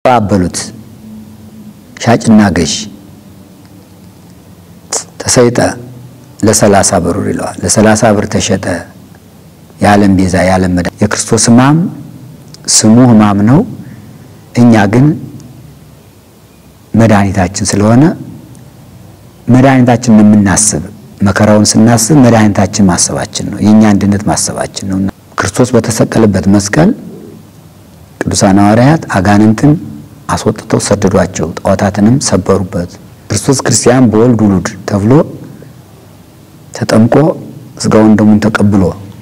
አበሉት ሻጭና ገዥ ተሰይጠ ለሰላሳ ብር ይለዋል። ለሰላሳ ብር ተሸጠ የዓለም ቤዛ የዓለም መድኃኒት የክርስቶስ ሕማም ስሙ ሕማም ነው። እኛ ግን መድኃኒታችን ስለሆነ መድኃኒታችን የምናስብ መከራውን ስናስብ መድኃኒታችን ማሰባችን ነው። የእኛ አንድነት ማሰባችን ነው። ክርስቶስ በተሰቀለበት መስቀል ቅዱሳን ሐዋርያት አጋንንትን አስወጥተው ሰደዷቸው፣ ጣዖታትንም ሰበሩበት። ክርስቶስ ክርስቲያን በወልድ ውሉድ ተብሎ ተጠምቆ ስጋውን ደሙን ተቀብሎ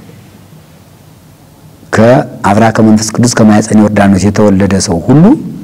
ከአብራ ከመንፈስ ቅዱስ ከማኅፀነ ዮርዳኖስ የተወለደ ሰው ሁሉ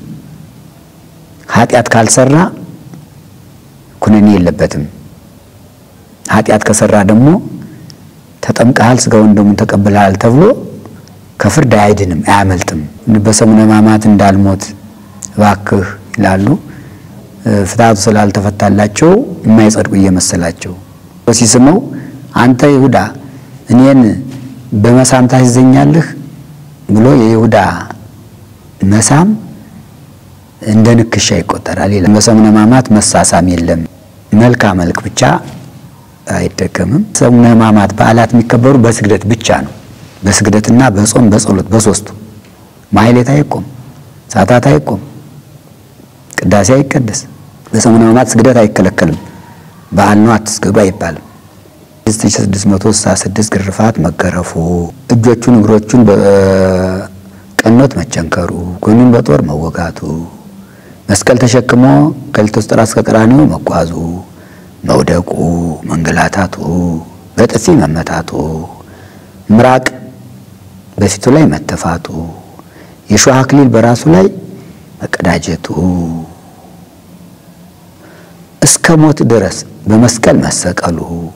ኃጢአት ካልሰራ ኩነኔ የለበትም። ኃጢአት ከሰራ ደግሞ ተጠምቀሃል፣ ስጋውን ደሙን ተቀብለሃል ተብሎ ከፍርድ አይድንም፣ አያመልጥም። በሰሙነ ሕማማት እንዳልሞት እባክህ ይላሉ። ፍትሐቱ ስላልተፈታላቸው የማይጸድቁ እየመሰላቸው ሲስመው አንተ ይሁዳ እኔን በመሳም ታስይዘኛለህ ብሎ የይሁዳ መሳም እንደ ንክሻ ይቆጠራል ይላል። በሰሙነ ሕማማት መሳሳም የለም። መልካ መልክ ብቻ አይደገምም። ሰሙነ ሕማማት በዓላት የሚከበሩ በስግደት ብቻ ነው። በስግደትና በጾም በጸሎት በሶስቱ ማሕሌት አይቆም፣ ሰዓታት አይቆም፣ ቅዳሴ አይቀደስ። በሰሙነ ሕማማት ስግደት አይከለከልም። በዓል ነው አትስገዱ አይባልም። 6666 ግርፋት መገረፉ፣ እጆቹን እግሮቹን በቀኖት መቸንከሩ፣ ጎኑን በጦር መወጋቱ፣ መስቀል ተሸክሞ ከሊቶስጥራ እስከ ቀራንዮ መጓዙ፣ መውደቁ፣ መንገላታቱ፣ በጥፊ መመታቱ፣ ምራቅ በፊቱ ላይ መተፋቱ፣ የሾህ አክሊል በራሱ ላይ መቀዳጀቱ፣ እስከ ሞት ድረስ በመስቀል መሰቀሉ፣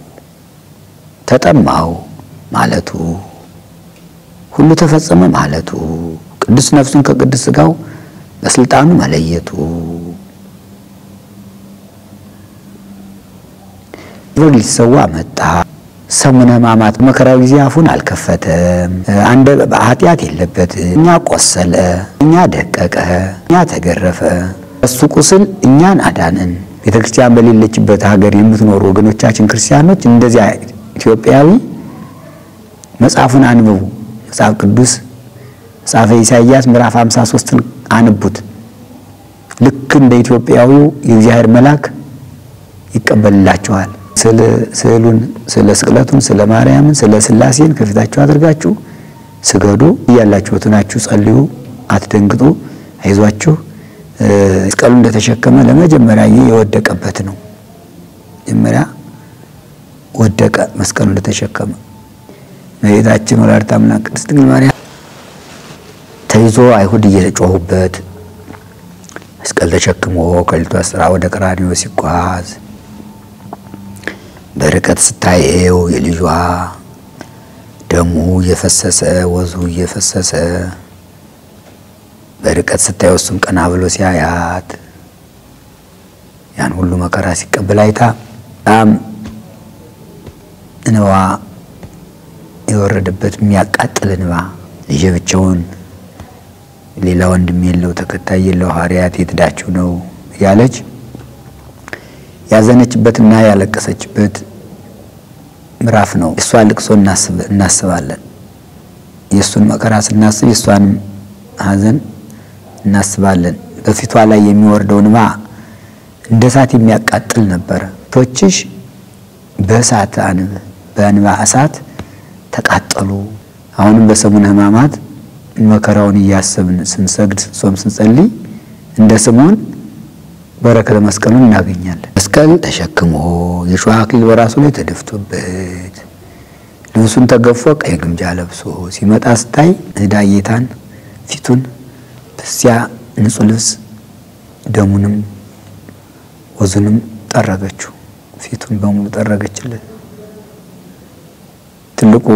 ተጠማው ማለቱ፣ ሁሉ ተፈጸመ ማለቱ፣ ቅዱስ ነፍሱን ከቅዱስ ሥጋው በስልጣኑ መለየቱ፣ ብሎ ሊሰዋ መጣ። ሰሙነ ሕማማት መከራው ጊዜ አፉን አልከፈተም። አንደ ኃጢአት የለበትም። እኛ ቆሰለ፣ እኛ ደቀቀ፣ እኛ ተገረፈ። እሱ ቁስል እኛን አዳንን። ቤተ ክርስቲያን በሌለችበት ሀገር የምትኖሩ ወገኖቻችን ክርስቲያኖች እንደዚያ ኢትዮጵያዊ መጽሐፉን አንብቡ። መጽሐፍ ቅዱስ መጽሐፈ ኢሳይያስ ምዕራፍ 53ን አንቡት። ልክ እንደ ኢትዮጵያዊው የእግዚአብሔር መልአክ ይቀበልላችኋል። ስዕሉን ስለ ስቅለቱን ስለ ማርያምን ስለ ሥላሴን ከፊታችሁ አድርጋችሁ ስገዱ። እያላችሁት ናችሁ፣ ጸልዩ፣ አትደንግጡ፣ አይዟችሁ። መስቀሉ እንደተሸከመ ለመጀመሪያ ጊዜ የወደቀበት ነው። መጀመሪያ ወደቀ መስቀሉ እንደተሸከመ። እመቤታችን ወላዲተ አምላክ ቅድስት ድንግል ማርያም ተይዞ አይሁድ እየጮሁበት መስቀል ተሸክሞ ከሊቶስጥራ ወደ ቀራንዮ ሲጓዝ በርቀት ስታየው የልጇ ደሙ እየፈሰሰ ወዙ እየፈሰሰ በርቀት ስታየው እሱም ቀና ብሎ ሲያያት ያን ሁሉ መከራ ሲቀበል አይታ በጣም እንባ የወረደበት የሚያቃጥል እንባ ልጄ ብቻውን ሌላ ወንድም የለው ተከታይ የለው ሐዋርያት የት ሄዳችሁ ነው እያለች ያዘነችበትና ያለቀሰችበት ምዕራፍ ነው። የእሷን ልቅሶ እናስባለን። የእሱን መከራ ስናስብ የእሷንም ሐዘን እናስባለን። በፊቷ ላይ የሚወርደው እንባ እንደ እሳት የሚያቃጥል ነበረ። ቶችሽ በእሳት አንብ በእንባ እሳት ተቃጠሉ። አሁንም በሰሙነ ሕማማት መከራውን እያሰብን ስንሰግድ፣ ስንጾም፣ ስንጸልይ እንደ ስምዖን በረከተ መስቀሉን እናገኛለን። መስቀል ተሸክሞ የሾህ አክሊል በራሱ ላይ ተደፍቶበት ልብሱን ተገፎ ቀይ ግምጃ ለብሶ ሲመጣ ስታይ ዕዳ ጌታን ፊቱን በዚያ ንጹሕ ልብስ ደሙንም ወዙንም ጠረገችው። ፊቱን በሙሉ ጠረገችለት። ትልቁ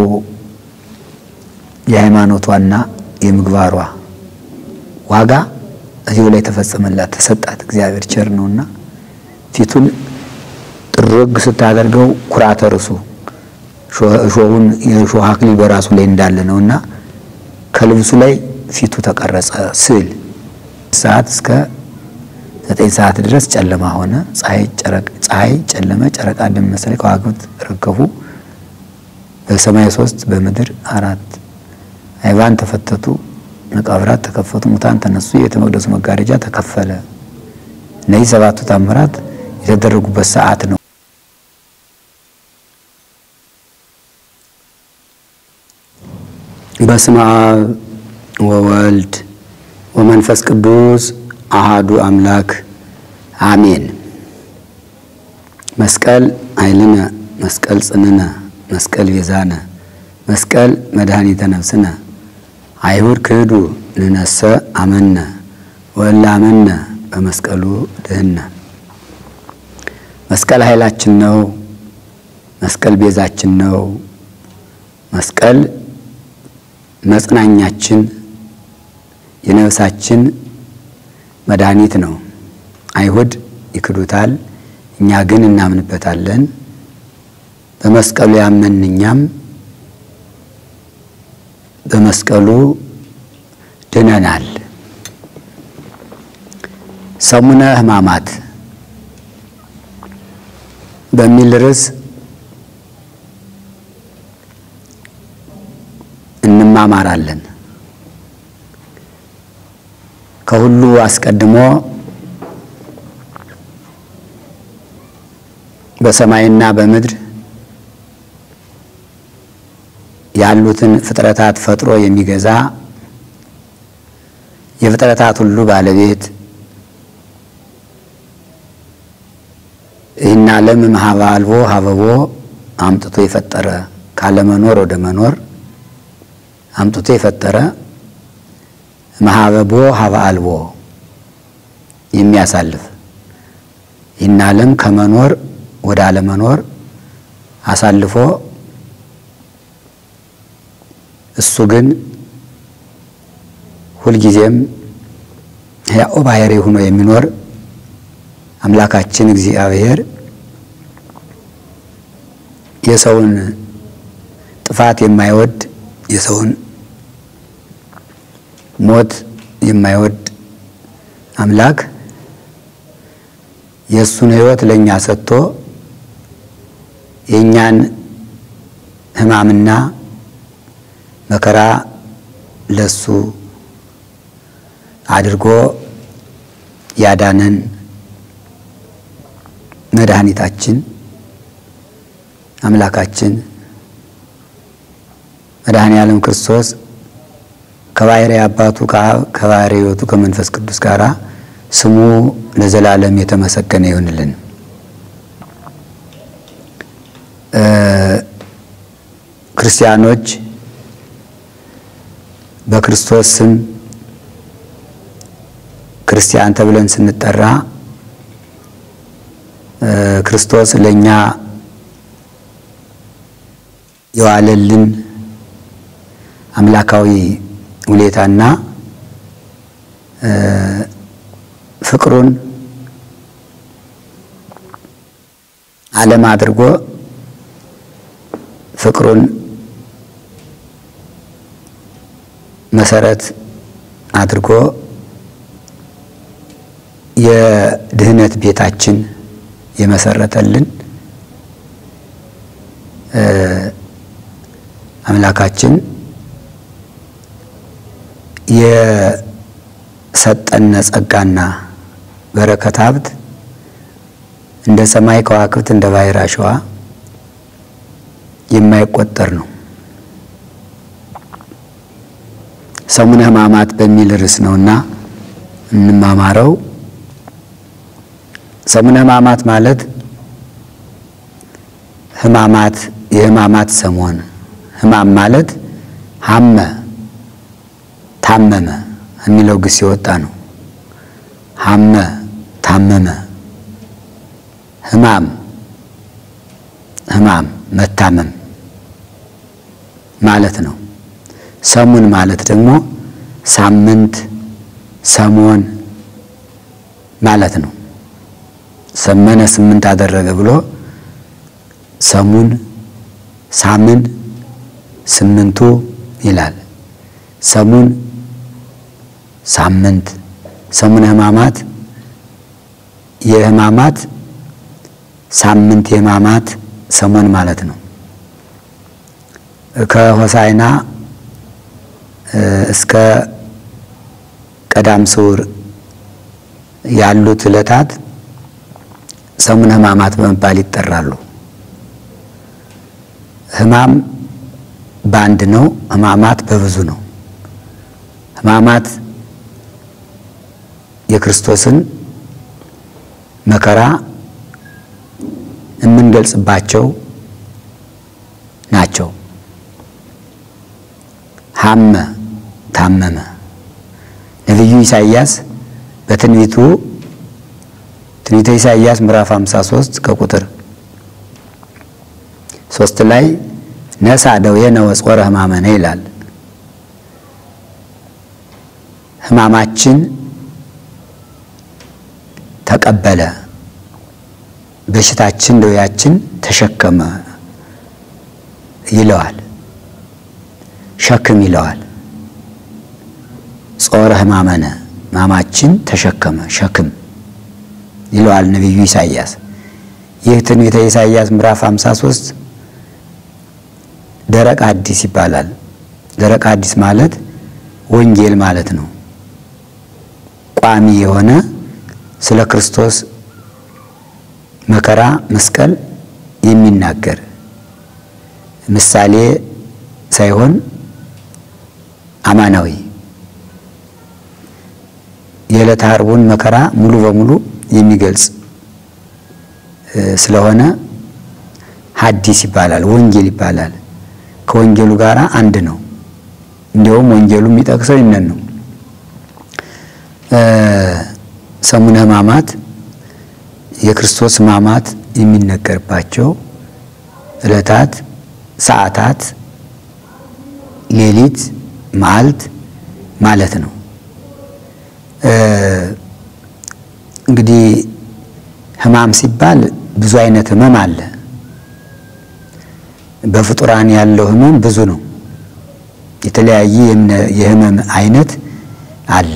የሃይማኖቷና የምግባሯ ዋጋ እዚሁ ላይ ተፈጸመላት፣ ተሰጣት። እግዚአብሔር ቸር ነውና ፊቱን ጥርግ ስታደርገው ኩራተ ርሱ እሾሁን የእሾህ አክሊል በራሱ ላይ እንዳለ ነውና ከልብሱ ላይ ፊቱ ተቀረጸ ስዕል ሰዓት እስከ ዘጠኝ ሰዓት ድረስ ጨለማ ሆነ። ፀሐይ ጨለመ፣ ጨረቃ ደም መሰለ፣ ከዋክብት ረገፉ። በሰማይ ሶስት በምድር አራት አይባን ተፈተቱ፣ መቃብራት ተከፈቱ፣ ሙታን ተነሱ፣ የቤተ መቅደሱ መጋረጃ ተከፈለ። እነዚህ ሰባቱ ታምራት የተደረጉበት ሰዓት ነው። በስመ አብ ወወልድ ወመንፈስ ቅዱስ አሃዱ አምላክ አሜን። መስቀል ኃይልነ፣ መስቀል ጽንነ፣ መስቀል ቤዛነ፣ መስቀል መድኃኒተ ነፍስነ። አይሁድ ክህዱ ንነሰ አመነ ወእለ አመነ በመስቀሉ ድህነ። መስቀል ኃይላችን ነው። መስቀል ቤዛችን ነው። መስቀል መጽናኛችን የነፍሳችን መድኃኒት ነው። አይሁድ ይክዱታል፣ እኛ ግን እናምንበታለን። በመስቀሉ ያመን እኛም በመስቀሉ ድነናል። ሰሙነ ሕማማት በሚል ርዕስ እንማማራለን። ከሁሉ አስቀድሞ በሰማይና በምድር ያሉትን ፍጥረታት ፈጥሮ የሚገዛ የፍጥረታት ሁሉ ባለቤት ይህን ዓለም እምኀበ አልቦ ሀበቦ አምጥቶ የፈጠረ ካለመኖር ወደ መኖር አምጥቶ የፈጠረ እምኀበቦ ሀበ አልቦ የሚያሳልፍ ይህን ዓለም ከመኖር ወደ አለመኖር አሳልፎ እሱ ግን ሁልጊዜም ሕያው ባሕርይ ሆኖ የሚኖር አምላካችን እግዚአብሔር የሰውን ጥፋት የማይወድ የሰውን ሞት የማይወድ አምላክ የእሱን ሕይወት ለእኛ ሰጥቶ የእኛን ሕማምና መከራ ለሱ አድርጎ ያዳነን መድኃኒታችን አምላካችን መድኃኔ ዓለም ክርስቶስ ከባሕርይ አባቱ ከባሕርይ ሕይወቱ ከመንፈስ ቅዱስ ጋር ስሙ ለዘላለም የተመሰገነ ይሁንልን። ክርስቲያኖች በክርስቶስ ስም ክርስቲያን ተብለን ስንጠራ ክርስቶስ ለእኛ የዋለልን አምላካዊ ውለታና ፍቅሩን ዓለም አድርጎ ፍቅሩን መሰረት አድርጎ የድህነት ቤታችን የመሰረተልን አምላካችን የሰጠነ ጸጋና በረከት ሀብት እንደ ሰማይ ከዋክብት እንደ ባሕር አሸዋ የማይቆጠር ነው። ሰሙነ ሕማማት በሚል ርዕስ ነውና እንማማረው። ሰሙነ ሕማማት ማለት ሕማማት የሕማማት ሰሞን ሕማም ማለት ሀመ ታመመ የሚለው ግስ የወጣ ነው። ሀመ ታመመ፣ ሕማም ሕማም መታመም ማለት ነው። ሰሙን ማለት ደግሞ ሳምንት፣ ሰሞን ማለት ነው። ሰመነ ስምንት አደረገ ብሎ ሰሙን፣ ሳምን፣ ስምንቱ ይላል። ሰሙን፣ ሳምንት፣ ሰሙነ ሕማማት የሕማማት ሳምንት የሕማማት ሰሞን ማለት ነው። ከሆሳዕና እስከ ቀዳም ስዑር ያሉት ዕለታት ሰሙነ ሕማማት በመባል ይጠራሉ። ሕማም በአንድ ነው፣ ሕማማት በብዙ ነው። ሕማማት የክርስቶስን መከራ የምንገልጽባቸው ናቸው። ሐመ ታመመ። ነቢዩ ኢሳይያስ በትንቢቱ ትንቢተ ኢሳይያስ ምዕራፍ 53 ከቁጥር ሶስት ላይ ነሳ ደዌነ ወጾረ ሕማመነ ይላል። ሕማማችን ተቀበለ፣ በሽታችን ደዌያችን ተሸከመ ይለዋል። ሸክም ይለዋል። ጾረ ሕማመነ ሕማማችን ተሸከመ ሸክም ይለዋል ነቢዩ ኢሳይያስ። ይህ ትንቢተ ኢሳይያስ ምዕራፍ 53 ደረቅ አዲስ ይባላል። ደረቅ አዲስ ማለት ወንጌል ማለት ነው። ቋሚ የሆነ ስለ ክርስቶስ መከራ መስቀል የሚናገር ምሳሌ ሳይሆን አማናዊ የዕለተ ዓርቡን መከራ ሙሉ በሙሉ የሚገልጽ ስለሆነ ሐዲስ ይባላል፣ ወንጌል ይባላል። ከወንጌሉ ጋር አንድ ነው። እንዲያውም ወንጌሉ የሚጠቅሰው ይነን ነው። ሰሙነ ሕማማት የክርስቶስ ሕማማት የሚነገርባቸው ዕለታት፣ ሰዓታት፣ ሌሊት፣ መዓልት ማለት ነው። እንግዲህ ሕማም ሲባል ብዙ አይነት ሕመም አለ። በፍጡራን ያለው ሕመም ብዙ ነው። የተለያየ የሕመም አይነት አለ።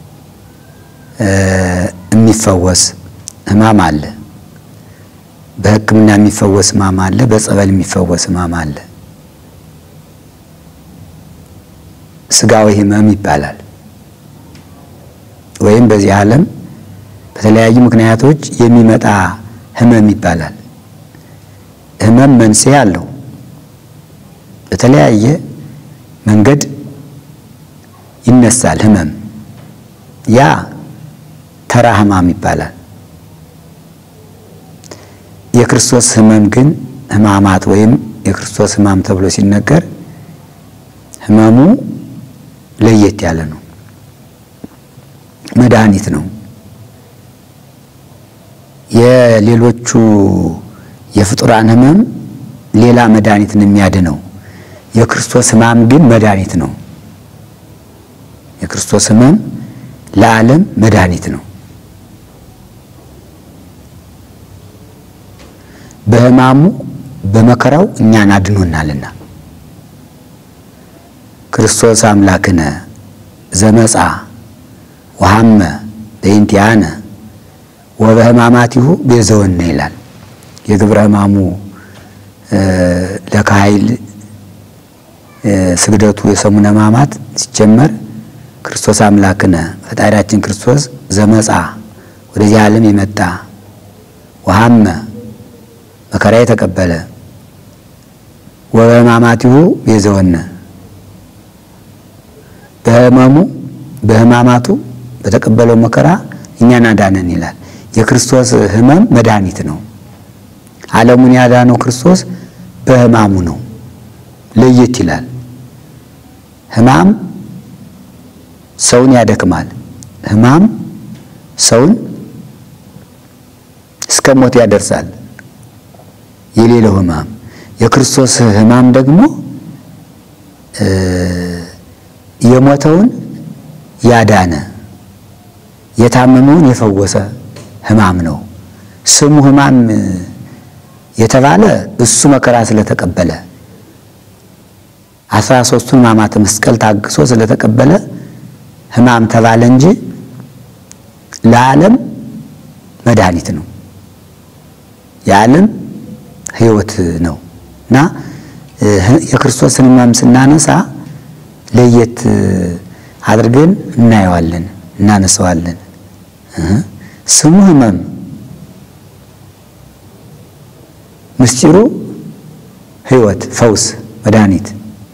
የሚፈወስ ሕማም አለ። በሕክምና የሚፈወስ ሕማም አለ። በጸበል የሚፈወስ ሕማም አለ። ስጋዊ ሕመም ይባላል። ወይም በዚህ ዓለም በተለያዩ ምክንያቶች የሚመጣ ሕመም ይባላል። ሕመም መንስኤ አለው። በተለያየ መንገድ ይነሳል ሕመም። ያ ተራ ሕማም ይባላል። የክርስቶስ ሕመም ግን ሕማማት ወይም የክርስቶስ ሕማም ተብሎ ሲነገር ሕመሙ ለየት ያለ ነው። መድኃኒት ነው። የሌሎቹ የፍጡራን ሕመም ሌላ መድኃኒትን የሚያድነው የክርስቶስ ሕማም ግን መድኃኒት ነው። የክርስቶስ ሕመም ለዓለም መድኃኒት ነው። በሕማሙ በመከራው እኛን አድኖናልና ክርስቶስ አምላክነ ዘመጻ ወሐመ በእንቲአነ ወበሕማማቲሁ ቤዘወነ ይላል። የግብረ ሕማሙ ለካይል ስግደቱ የሰሙነ ሕማማት ሲጀመር ክርስቶስ አምላክነ ፈጣሪያችን ክርስቶስ ዘመጻ ወደዚህ ዓለም የመጣ ወሐመ መከራ የተቀበለ ወበሕማማቲሁ ቤዘወነ በሕመሙ በሕማማቱ በተቀበለው መከራ እኛን አዳነን ይላል። የክርስቶስ ሕመም መድኃኒት ነው። ዓለሙን ያዳነው ክርስቶስ በሕማሙ ነው። ለየት ይላል። ሕማም ሰውን ያደክማል። ሕማም ሰውን እስከ ሞት ያደርሳል። የሌለው ሕማም የክርስቶስ ሕማም ደግሞ የሞተውን ያዳነ የታመመውን የፈወሰ ሕማም ነው። ስሙ ሕማም የተባለ እሱ መከራ ስለተቀበለ አስራ ሦስቱን ሕማማተ መስቀል ታግሶ ስለተቀበለ ሕማም ተባለ እንጂ ለዓለም መድኃኒት ነው፣ የዓለም ሕይወት ነው እና የክርስቶስን ሕማም ስናነሳ ለየት አድርገን እናየዋለን፣ እናነሳዋለን። ስሙ ሕመም ምስጢሩ ሕይወት፣ ፈውስ፣ መድኃኒት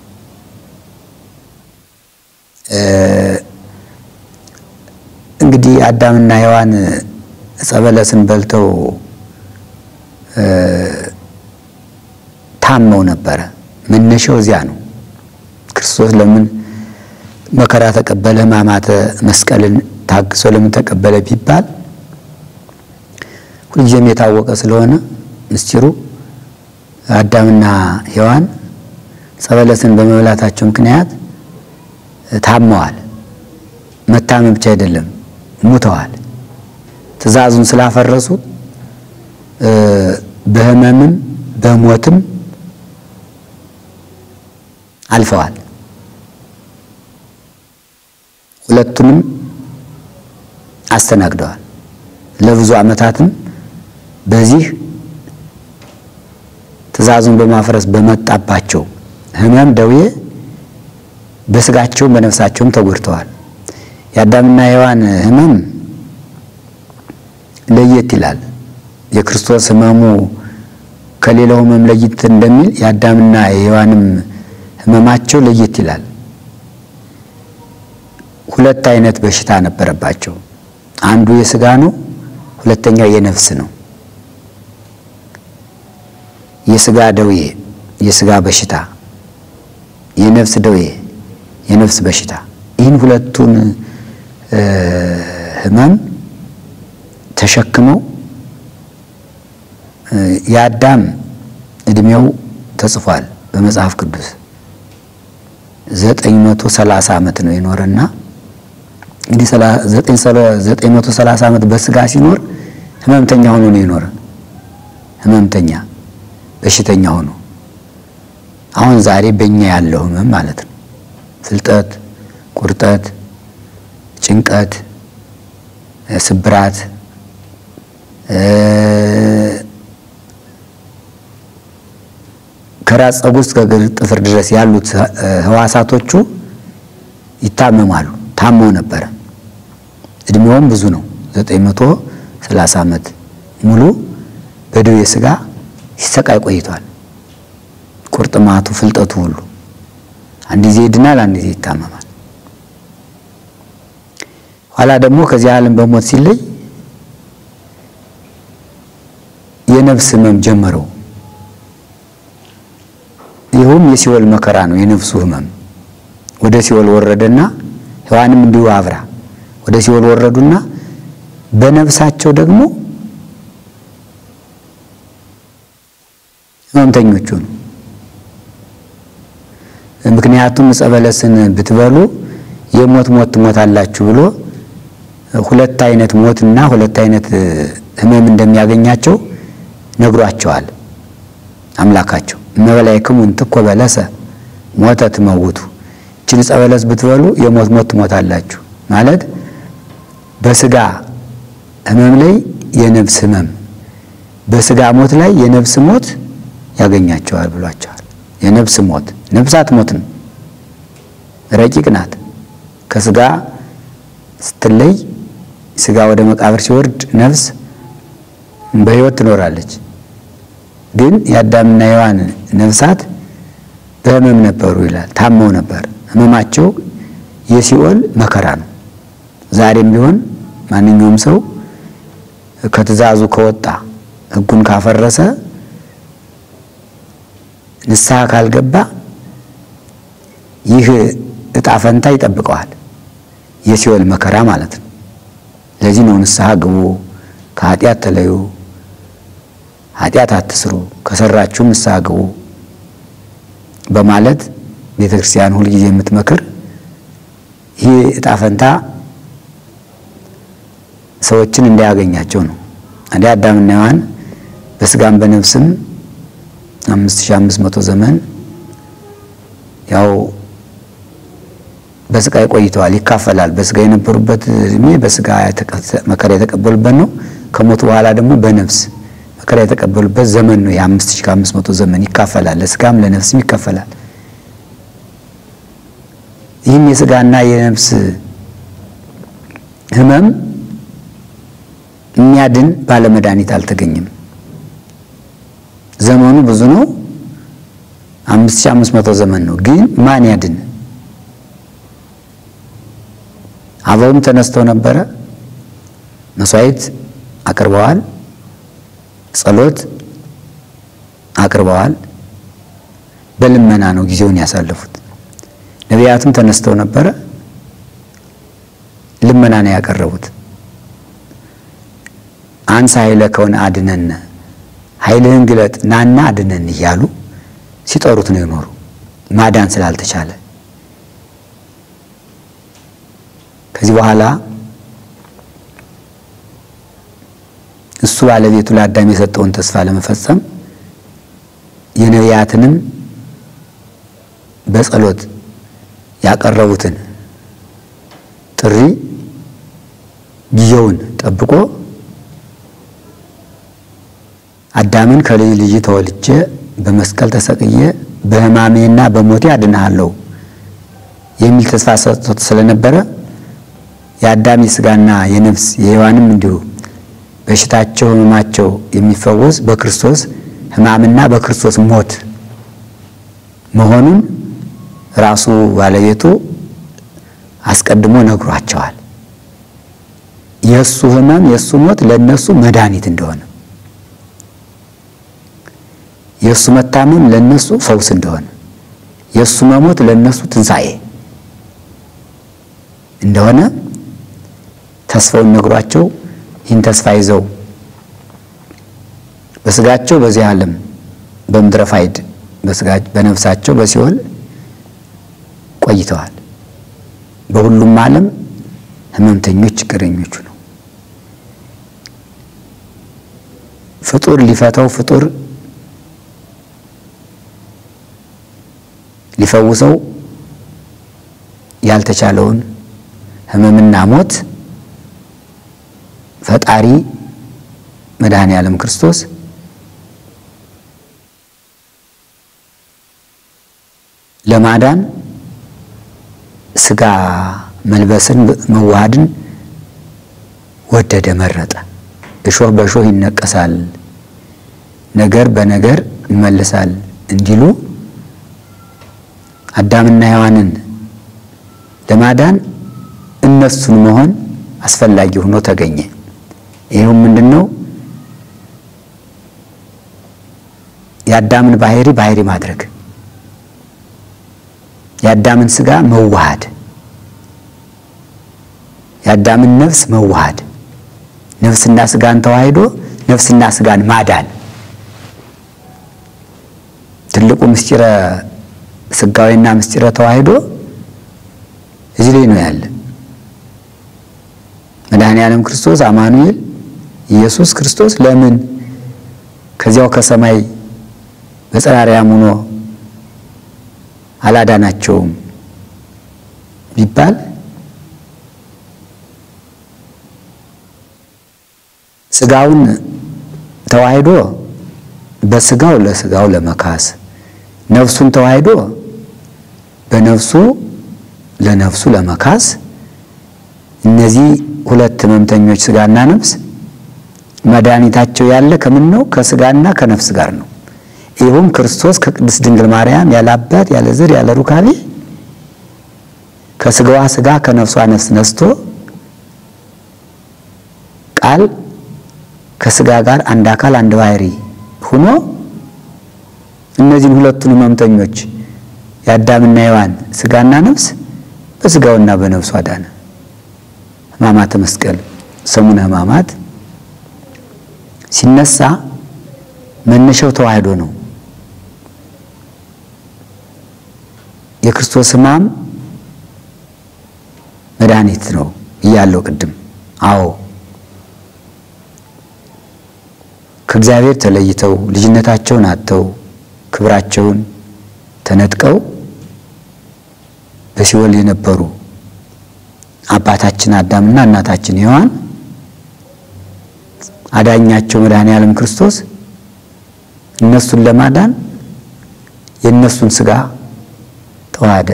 እንግዲህ አዳምና ሔዋን ዕፀ በለስን በልተው ታመው ነበረ። መነሻው እዚያ ነው። ክርስቶስ ለምን መከራ ተቀበለ? ሕማማተ መስቀልን ታግሶ ለምን ተቀበለ ቢባል ሁልጊዜም የታወቀ ስለሆነ ምስጢሩ አዳምና ሔዋን ዕፀ በለስን በመብላታቸው ምክንያት ታመዋል። መታመም ብቻ አይደለም ሙተዋል። ትእዛዙን ስላፈረሱ በሕመምም በሞትም አልፈዋል። ሁለቱንም አስተናግደዋል። ለብዙ ዓመታትም በዚህ ትእዛዙን በማፍረስ በመጣባቸው ሕመም ደዌ በስጋቸውም በነፍሳቸውም ተጎድተዋል። የአዳምና ሔዋን ሕመም ለየት ይላል። የክርስቶስ ሕመሙ ከሌላው ሕመም ለየት እንደሚል የአዳምና የሔዋንም ሕመማቸው ለየት ይላል። ሁለት አይነት በሽታ ነበረባቸው። አንዱ የስጋ ነው፣ ሁለተኛው የነፍስ ነው። የስጋ ደዌ፣ የስጋ በሽታ፣ የነፍስ ደዌ፣ የነፍስ በሽታ ይህን ሁለቱን ሕመም ተሸክመው የአዳም ዕድሜው ተጽፏል በመጽሐፍ ቅዱስ ዘጠኝ መቶ ሰላሳ ዓመት ነው የኖረና እንግዲህ ዘጠኝ መቶ ሰላሳ ዓመት በስጋ ሲኖር ሕመምተኛ ሆኖ ነው የኖረ። ሕመምተኛ በሽተኛ ሆኖ አሁን ዛሬ በእኛ ያለው ሕመም ማለት ነው። ፍልጠት፣ ቁርጠት፣ ጭንቀት፣ ስብራት ከራስ ፀጉር እስከ እግር ጥፍር ድረስ ያሉት ህዋሳቶቹ ይታመማሉ። ታመው ነበረ። እድሜውም ብዙ ነው። ዘጠኝ መቶ ሰላሳ ዓመት ሙሉ በደዌ ሥጋ ሲሰቃይ ቆይቷል። ቁርጥማቱ፣ ፍልጠቱ ሁሉ አንድ ጊዜ ይድናል፣ አንድ ጊዜ ይታመማል። ኋላ ደግሞ ከዚህ ዓለም በሞት ሲለይ የነፍስ ህመም ጀመረው። ይኸውም የሲኦል መከራ ነው። የነፍሱ ህመም ወደ ሲኦል ወረደና ሔዋንም እንዲሁ አብራ ወደ ሲኦል ወረዱና በነፍሳቸው ደግሞ ህመምተኞቹ ነው። ምክንያቱም ዕፀ በለስን ብትበሉ የሞት ሞት ትሞታላችሁ ብሎ ሁለት አይነት ሞትና ሁለት አይነት ህመም እንደሚያገኛቸው ነግሯቸዋል አምላካቸው። እመበላይክሙ እንትኮ በለሰ ሞተ ትመውቱ፣ ይችን ዕፀ በለስ ብትበሉ የሞት ሞት ትሞታላችሁ ማለት በስጋ ህመም ላይ የነፍስ ህመም፣ በስጋ ሞት ላይ የነፍስ ሞት ያገኛቸዋል ብሏቸዋል። የነፍስ ሞት ነፍስ አትሞትም፣ ረቂቅ ናት። ከስጋ ስትለይ ስጋ ወደ መቃብር ሲወርድ ነፍስ በህይወት ትኖራለች። ግን የአዳምና የሔዋን ነፍሳት በህመም ነበሩ ይላል። ታመው ነበር። ህመማቸው የሲኦል መከራ ነው። ዛሬም ቢሆን ማንኛውም ሰው ከትእዛዙ ከወጣ ህጉን ካፈረሰ ንስሐ ካልገባ ይህ እጣ ፈንታ ይጠብቀዋል። የሲኦል መከራ ማለት ነው። ለዚህ ነው ንስሐ ግቡ፣ ከኃጢአት ተለዩ፣ ኃጢአት አትስሩ፣ ከሰራችሁም ንስሐ ግቡ በማለት ቤተ ክርስቲያን ሁልጊዜ የምትመክር ይህ እጣ ፈንታ ሰዎችን እንዳያገኛቸው ነው። እንደ አዳምና ሔዋን በስጋም በነፍስም አምስት ሺህ አምስት መቶ ዘመን ያው በስቃይ ቆይተዋል። ይካፈላል። በስጋ የነበሩበት እድሜ በስጋ መከራ የተቀበሉበት ነው። ከሞቱ በኋላ ደግሞ በነፍስ መከራ የተቀበሉበት ዘመን ነው። የአምስት ሺህ ከአምስት መቶ ዘመን ይካፈላል። ለስጋም ለነፍስም ይካፈላል። ይህም የስጋና የነፍስ ህመም የሚያድን ባለመድኃኒት አልተገኘም። ዘመኑ ብዙ ነው። አምስት ሺህ አምስት መቶ ዘመን ነው። ግን ማን ያድን? አበውም ተነስተው ነበረ። መስዋዕት አቅርበዋል። ጸሎት አቅርበዋል። በልመና ነው ጊዜውን ያሳለፉት። ነቢያትም ተነስተው ነበረ። ልመና ነው ያቀረቡት። አንሳ ኃይለ ከሆነ አድነን፣ ኃይልህን ግለጥ ናና አድነን እያሉ ሲጠሩት ነው የኖሩ ማዳን ስላልተቻለ ከዚህ በኋላ እሱ ባለቤቱ ለአዳም የሰጠውን ተስፋ ለመፈጸም የነቢያትንም በጸሎት ያቀረቡትን ጥሪ ጊዜውን ጠብቆ አዳምን ከልጅ ልጅ ተወልጄ በመስቀል ተሰቅዬ በሕማሜና በሞቴ አድንሃለሁ የሚል ተስፋ ሰጥቶት ስለነበረ የአዳም የሥጋና የነፍስ የሔዋንም እንዲሁ በሽታቸው ሕመማቸው የሚፈወስ በክርስቶስ ሕማምና በክርስቶስ ሞት መሆኑን ራሱ ባለቤቱ አስቀድሞ ነግሯቸዋል። የእሱ ሕመም የእሱ ሞት ለእነሱ መድኃኒት እንደሆነ፣ የእሱ መታመም ለእነሱ ፈውስ እንደሆነ፣ የእሱ መሞት ለእነሱ ትንሣኤ እንደሆነ ተስፋውን ነግሯቸው ይህን ተስፋ ይዘው በስጋቸው በዚህ ዓለም በምድረ ፋይድ በነፍሳቸው በሲኦል ቆይተዋል። በሁሉም ዓለም ሕመምተኞች ችግረኞቹ ነው። ፍጡር ሊፈታው ፍጡር ሊፈውሰው ያልተቻለውን ሕመምና ሞት ፈጣሪ መድኃኔ ዓለም ክርስቶስ ለማዳን ስጋ መልበስን መዋሃድን ወደደ፣ መረጠ። እሾህ በእሾህ ይነቀሳል፣ ነገር በነገር ይመልሳል እንዲሉ አዳምና ሔዋንን ለማዳን እነሱን መሆን አስፈላጊ ሆኖ ተገኘ። ይኸውም ምንድን ነው? የአዳምን ባህሪ ባህሪ ማድረግ፣ የአዳምን ስጋ መዋሃድ፣ የአዳምን ነፍስ መዋሃድ፣ ነፍስና ስጋን ተዋሂዶ ነፍስና ስጋን ማዳን ትልቁ ምስጢረ ስጋዊና ምስጢረ ተዋሂዶ እዚህ ላይ ነው ያለ። መድኃኔ ዓለም ክርስቶስ አማኑኤል ኢየሱስ ክርስቶስ ለምን ከዚያው ከሰማይ በጸራሪያም ሆኖ አላዳናቸውም ቢባል ስጋውን ተዋሂዶ በስጋው ለስጋው ለመካስ ነፍሱን ተዋሂዶ በነፍሱ ለነፍሱ ለመካስ እነዚህ ሁለት ሕመምተኞች ስጋና ነፍስ መድኃኒታቸው ያለ ከምን ነው? ከስጋና ከነፍስ ጋር ነው። ይኸውም ክርስቶስ ከቅድስት ድንግል ማርያም ያለ አባት ያለ ዘር ያለ ሩካቤ ከስጋዋ ስጋ ከነፍሷ ነፍስ ነስቶ ቃል ከስጋ ጋር አንድ አካል አንድ ባህሪ ሆኖ እነዚህን ሁለቱን ሕመምተኞች የአዳምና ሔዋን ስጋና ነፍስ በስጋውና በነፍሱ አዳነ። ሕማማተ መስቀል ሰሙነ ሕማማት ሲነሳ መነሻው ተዋህዶ ነው። የክርስቶስ ሕማም መድኃኒት ነው እያለው ቅድም። አዎ ከእግዚአብሔር ተለይተው ልጅነታቸውን አጥተው ክብራቸውን ተነጥቀው በሲኦል የነበሩ አባታችን አዳምና እናታችን ሔዋን አዳኛቸው መድኃኔ ዓለም ክርስቶስ እነሱን ለማዳን የእነሱን ሥጋ ተዋሃደ።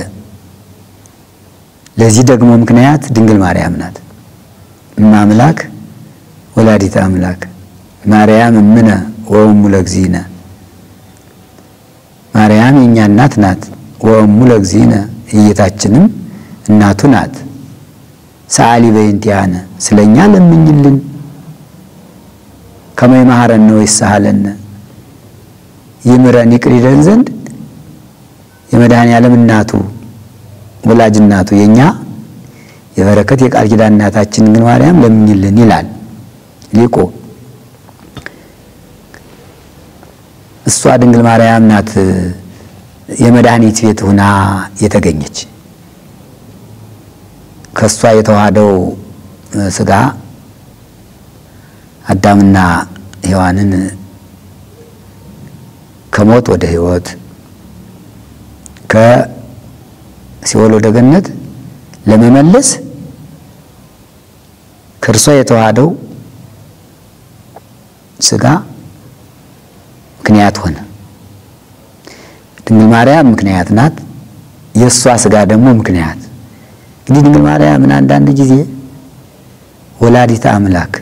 ለዚህ ደግሞ ምክንያት ድንግል ማርያም ናት። እመ አምላክ ወላዲተ አምላክ ማርያም እምነ ወእሙ ለእግዚእነ ማርያም የእኛ እናት ናት። ወእሙ ለእግዚእነ የጌታችንም እናቱ ናት። ሰአሊ በእንቲአነ ስለ እኛ ለምኝልን። ከመ ይምሐረነ ወይሳሃለነ ይምረን ይቅር ይለን ዘንድ የመድኃኔ ዓለም እናቱ ወላጅ እናቱ የእኛ የበረከት የቃል ኪዳን እናታችን ድንግል ማርያም ለምኝልን ይላል ሊቁ። እሷ ድንግል ማርያም ናት የመድኃኒት ቤት ሁና የተገኘች። ከእሷ የተዋሃደው ሥጋ አዳምና ሔዋንን ከሞት ወደ ሕይወት ከሲኦል ወደ ገነት ለመመለስ ከእርሷ የተዋሃደው ሥጋ ምክንያት ሆነ። ድንግል ማርያም ምክንያት ናት። የእሷ ሥጋ ደግሞ ምክንያት። እንግዲህ ድንግል ማርያምን አንዳንድ ጊዜ ወላዲተ አምላክ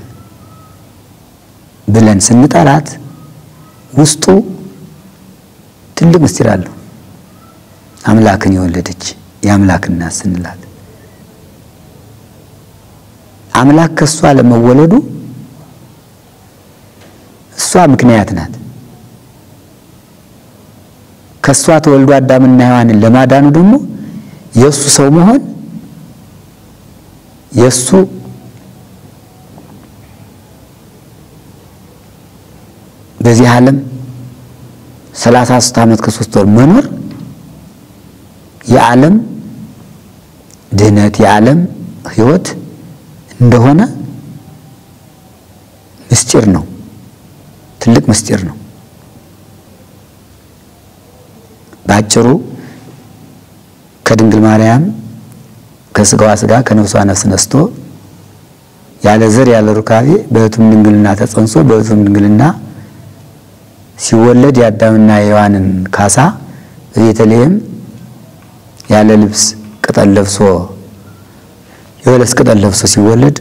ብለን ስንጠራት ውስጡ ትልቅ ምስጢር አለው። አምላክን የወለደች የአምላክ እናት ስንላት አምላክ ከእሷ ለመወለዱ እሷ ምክንያት ናት። ከእሷ ተወልዶ አዳምና ሔዋንን ለማዳኑ ደግሞ የእሱ ሰው መሆን የእሱ በዚህ ዓለም ሰላሳ ሦስት ዓመት ከሶስት ወር መኖር የዓለም ድህነት የዓለም ሕይወት እንደሆነ ምስጢር ነው። ትልቅ ምስጢር ነው። በአጭሩ ከድንግል ማርያም ከስጋዋ ስጋ ከነፍሷ ነፍስ ነስቶ ያለ ዘር ያለ ሩካቤ በሕቱም ድንግልና ተጸንሶ በሕቱም ድንግልና ሲወለድ የአዳምና የሔዋንን ካሳ በቤተልሔም ያለ ልብስ ቅጠል ለብሶ የበለስ ቅጠል ለብሶ ሲወለድ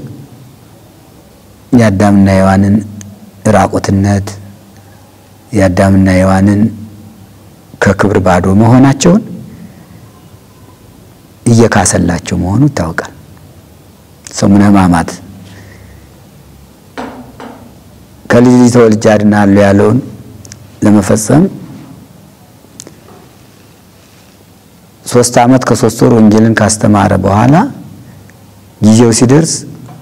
የአዳምና የሔዋንን ራቁትነት የአዳምና የሔዋንን ከክብር ባዶ መሆናቸውን እየካሰላቸው መሆኑ ይታወቃል። ሰሙነ ሕማማት ከልጅ ልጅ ተወልጄ አድናለሁ ያለውን ለመፈጸም ሶስት ዓመት ከሶስት ወር ወንጌልን ካስተማረ በኋላ ጊዜው ሲደርስ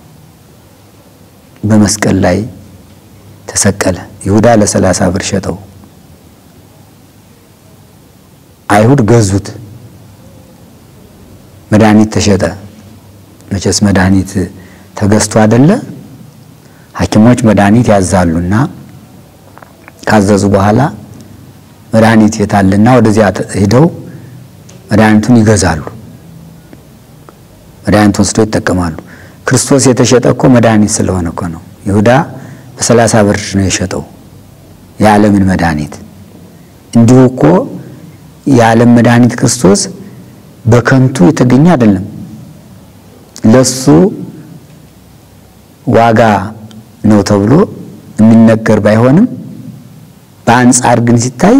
በመስቀል ላይ ተሰቀለ። ይሁዳ ለሰላሳ ብር ሸጠው። አይሁድ ገዙት። መድኃኒት ተሸጠ። መቼስ መድኃኒት ተገዝቶ አይደለ? ሐኪሞች መድኃኒት ያዛሉና ካዘዙ በኋላ መድኃኒት የታልና ወደዚያ ሂደው መድኃኒቱን ይገዛሉ። መድኃኒቱን ወስደው ይጠቀማሉ። ክርስቶስ የተሸጠ እኮ መድኃኒት ስለሆነ እኮ ነው። ይሁዳ በሰላሳ ብር ነው የሸጠው የዓለምን መድኃኒት። እንዲሁ እኮ የዓለም መድኃኒት ክርስቶስ በከንቱ የተገኘ አይደለም። ለሱ ዋጋ ነው ተብሎ የሚነገር ባይሆንም በአንጻር ግን ሲታይ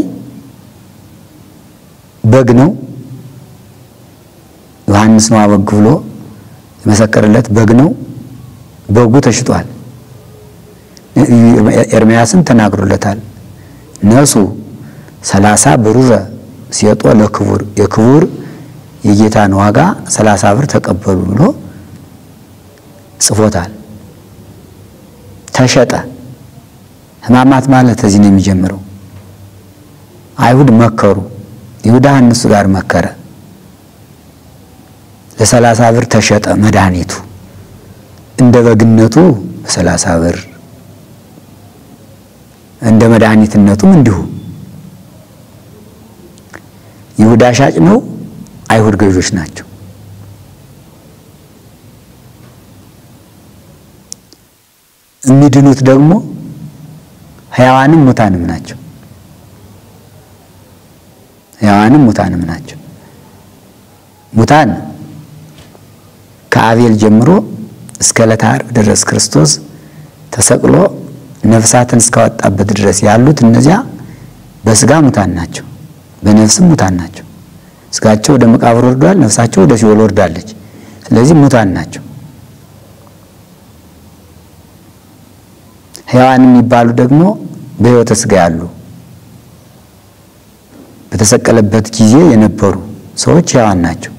በግ ነው። ዮሐንስ ነው በግ ብሎ የመሰከረለት በግ ነው። በጉ ተሽጧል። ኤርምያስም ተናግሮለታል። ነሱ ሰላሳ ብሩረ ሲየጦ ለክቡር የክቡር የጌታን ዋጋ ሰላሳ ብር ተቀበሉ ብሎ ጽፎታል። ተሸጠ። ሕማማት ማለት እዚህ ነው የሚጀምረው። አይሁድ መከሩ። ይሁዳ እነሱ ጋር መከረ። ለሰላሳ ብር ተሸጠ መድኃኒቱ እንደ በግነቱ በሰላሳ ብር እንደ መድኃኒትነቱም እንዲሁ ይሁዳ ሻጭ ነው፣ አይሁድ ገዦች ናቸው። የሚድኑት ደግሞ ሕያዋንም ሙታንም ናቸው። ሕያዋንም ሙታንም ናቸው። ሙታን ከአቤል ጀምሮ እስከ ዕለተ ዓርብ ድረስ ክርስቶስ ተሰቅሎ ነፍሳትን እስካወጣበት ድረስ ያሉት እነዚያ በስጋ ሙታን ናቸው፣ በነፍስም ሙታን ናቸው። ስጋቸው ወደ መቃብር ወርዷል፣ ነፍሳቸው ወደ ሲኦል ወርዳለች። ስለዚህ ሙታን ናቸው። ሕያዋን የሚባሉ ደግሞ በሕይወተ ስጋ ያሉ በተሰቀለበት ጊዜ የነበሩ ሰዎች ሕያዋን ናቸው።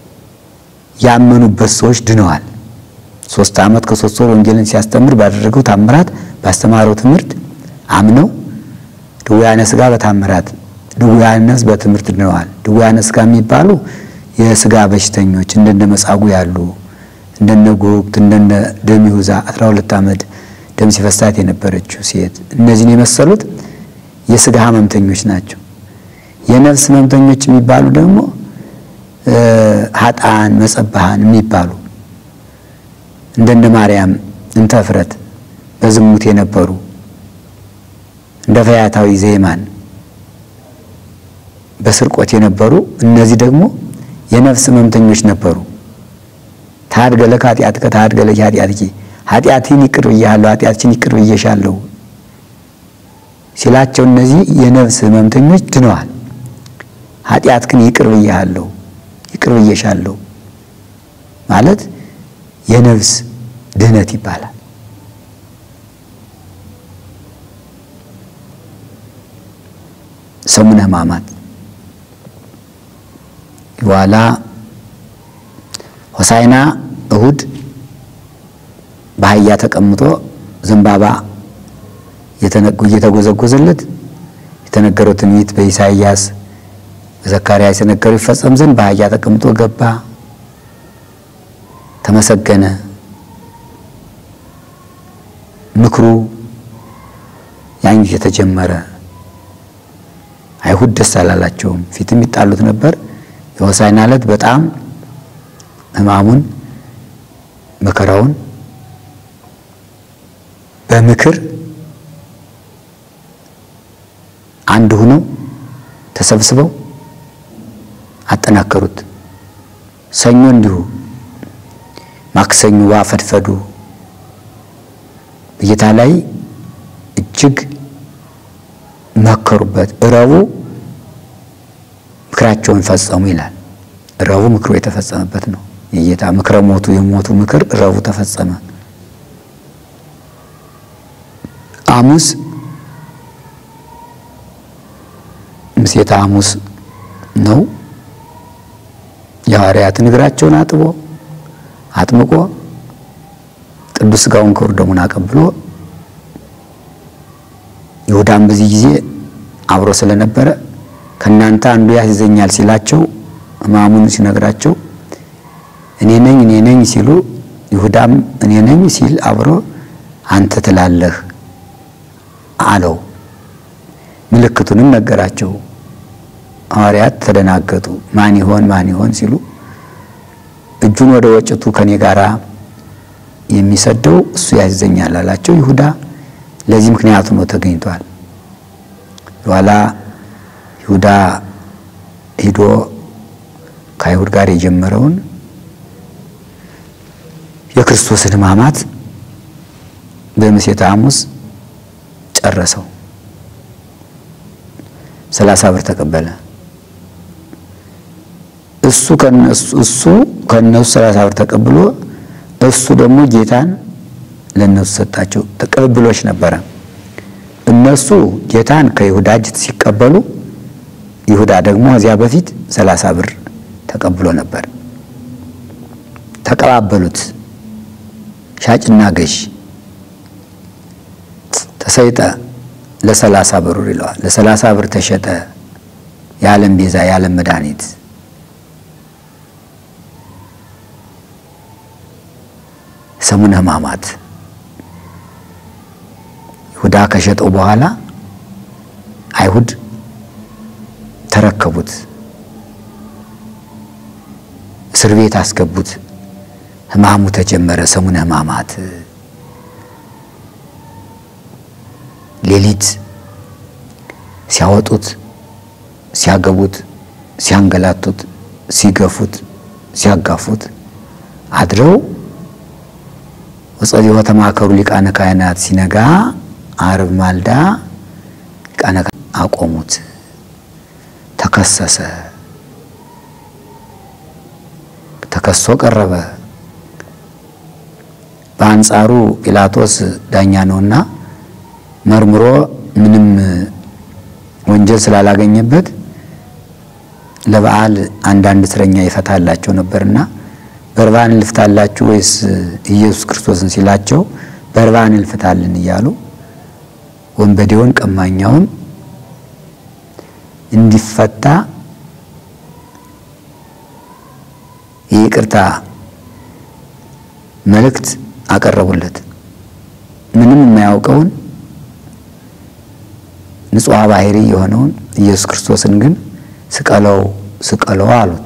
ያመኑበት ሰዎች ድነዋል። ሶስት ዓመት ከሶስት ወር ወንጌልን ሲያስተምር ባደረገው ታምራት ባስተማረው ትምህርት አምነው ድውያነ ስጋ በታምራት ድውያነ ነፍስ በትምህርት ድነዋል። ድውያነ ስጋ የሚባሉ የስጋ በሽተኞች እንደነ መጻጉዕ ያሉ እንደነ ጎግት እንደነ ደሚሁዛ 12 ዓመት ደም ሲፈሳት የነበረችው ሴት እነዚህን የመሰሉት የስጋ ህመምተኞች ናቸው። የነፍስ ህመምተኞች የሚባሉ ደግሞ ሀጣን መጸባሃን የሚባሉ እንደነ ማርያም እንተ እፍረት በዝሙት የነበሩ እንደ ፈያታዊ ዘይማን በስርቆት የነበሩ እነዚህ ደግሞ የነፍስ ህመምተኞች ነበሩ። ታድገለከ ኃጢአትከ ታድገለኪ ኃጢአትኪ ኃጢአትን ይቅር ብያለሁ ኃጢአትችን ይቅር ብዬሻለሁ ሲላቸው እነዚህ የነፍስ ህመምተኞች ድነዋል። ኃጢአት ግን ይቅር ብያለሁ ይቅር ብዬሻለሁ ማለት የነፍስ ድህነት ይባላል። ሰሙነ ሕማማት በኋላ ሆሳይና እሁድ በአህያ ተቀምጦ ዘንባባ እየተጎዘጎዘለት የተነገረው ትንቢት በኢሳይያስ በዘካርያስ የተነገረው ይፈጸም ዘንድ በአህያ ተቀምጦ ገባ፣ ተመሰገነ። ምክሩ ያን ጊዜ ተጀመረ። አይሁድ ደስ አላላቸውም። ፊትም ይጣሉት ነበር። የሆሳዕና ዕለት በጣም ሕማሙን መከራውን በምክር አንድ ሆነው ተሰብስበው አጠናከሩት። ሰኞ እንዲሁ፣ ማክሰኞ ዋፈድፈዱ በጌታ ላይ እጅግ መከሩበት። እረቡ ምክራቸውን ፈጸሙ ይላል። እረቡ ምክሩ የተፈጸመበት ነው። የጌታ ምክረ ሞቱ የሞቱ ምክር እረቡ ተፈጸመ። ሐሙስ ምሴተ ሐሙስ ነው። የሐዋርያትን እግራቸውን አጥቦ አጥምቆ ቅዱስ ሥጋውን ክቡር ደሙን አቀብሎ ይሁዳም በዚህ ጊዜ አብሮ ስለነበረ ከእናንተ አንዱ ያስይዘኛል ሲላቸው ሕማሙን ሲነግራቸው እኔ ነኝ እኔ ነኝ ሲሉ ይሁዳም እኔ ነኝ ሲል አብሮ አንተ ትላለህ አለው። ምልክቱንም ነገራቸው። ሐዋርያት ተደናገጡ። ማን ይሆን ማን ይሆን ሲሉ እጁን ወደ ወጭቱ ከኔ ጋር የሚሰደው እሱ ያስይዘኛል አላቸው። ይሁዳ ለዚህ ምክንያቱ ነው ተገኝቷል። በኋላ ይሁዳ ሂዶ ከአይሁድ ጋር የጀመረውን የክርስቶስን ሕማማት በምሴተ ሐሙስ ጨረሰው። ሰላሳ ብር ተቀበለ። እሱ እሱ ከነሱ ሰላሳ ብር ተቀብሎ እሱ ደግሞ ጌታን ለነሱ ሰጣቸው። ቅብብሎች ነበረ። እነሱ ጌታን ከይሁዳ እጅ ሲቀበሉ ይሁዳ ደግሞ እዚያ በፊት ሰላሳ ብር ተቀብሎ ነበር። ተቀባበሉት። ሻጭና ገዥ ተሰይጠ ለሰላሳ ብር ይለዋል። ለሰላሳ ብር ተሸጠ የዓለም ቤዛ የዓለም መድኃኒት ሰሙነ ሕማማት ይሁዳ ከሸጠው በኋላ አይሁድ ተረከቡት፣ እስር ቤት አስገቡት። ሕማሙ ተጀመረ። ሰሙነ ሕማማት ሌሊት ሲያወጡት፣ ሲያገቡት፣ ሲያንገላቱት፣ ሲገፉት፣ ሲያጋፉት አድረው ወጸዲሆ ተማከሩ ሊቃነ ካህናት ሲነጋ ዓርብ ማልዳ ሊቃነ አቆሙት። ተከሰሰ። ተከሶ ቀረበ። በአንጻሩ ጲላጦስ ዳኛ ነውና መርምሮ ምንም ወንጀል ስላላገኘበት ለበዓል አንዳንድ እስረኛ ይፈታላቸው ነበርና በርባን ልፍታላችሁ ወይስ ኢየሱስ ክርስቶስን ሲላቸው በርባን ልፍታልን እያሉ ወንበዴውን ቀማኛውን እንዲፈታ የይቅርታ መልእክት አቀረቡለት። ምንም የማያውቀውን ንጹሐ ባህሪ የሆነውን ኢየሱስ ክርስቶስን ግን ስቀለው ስቀለው አሉት።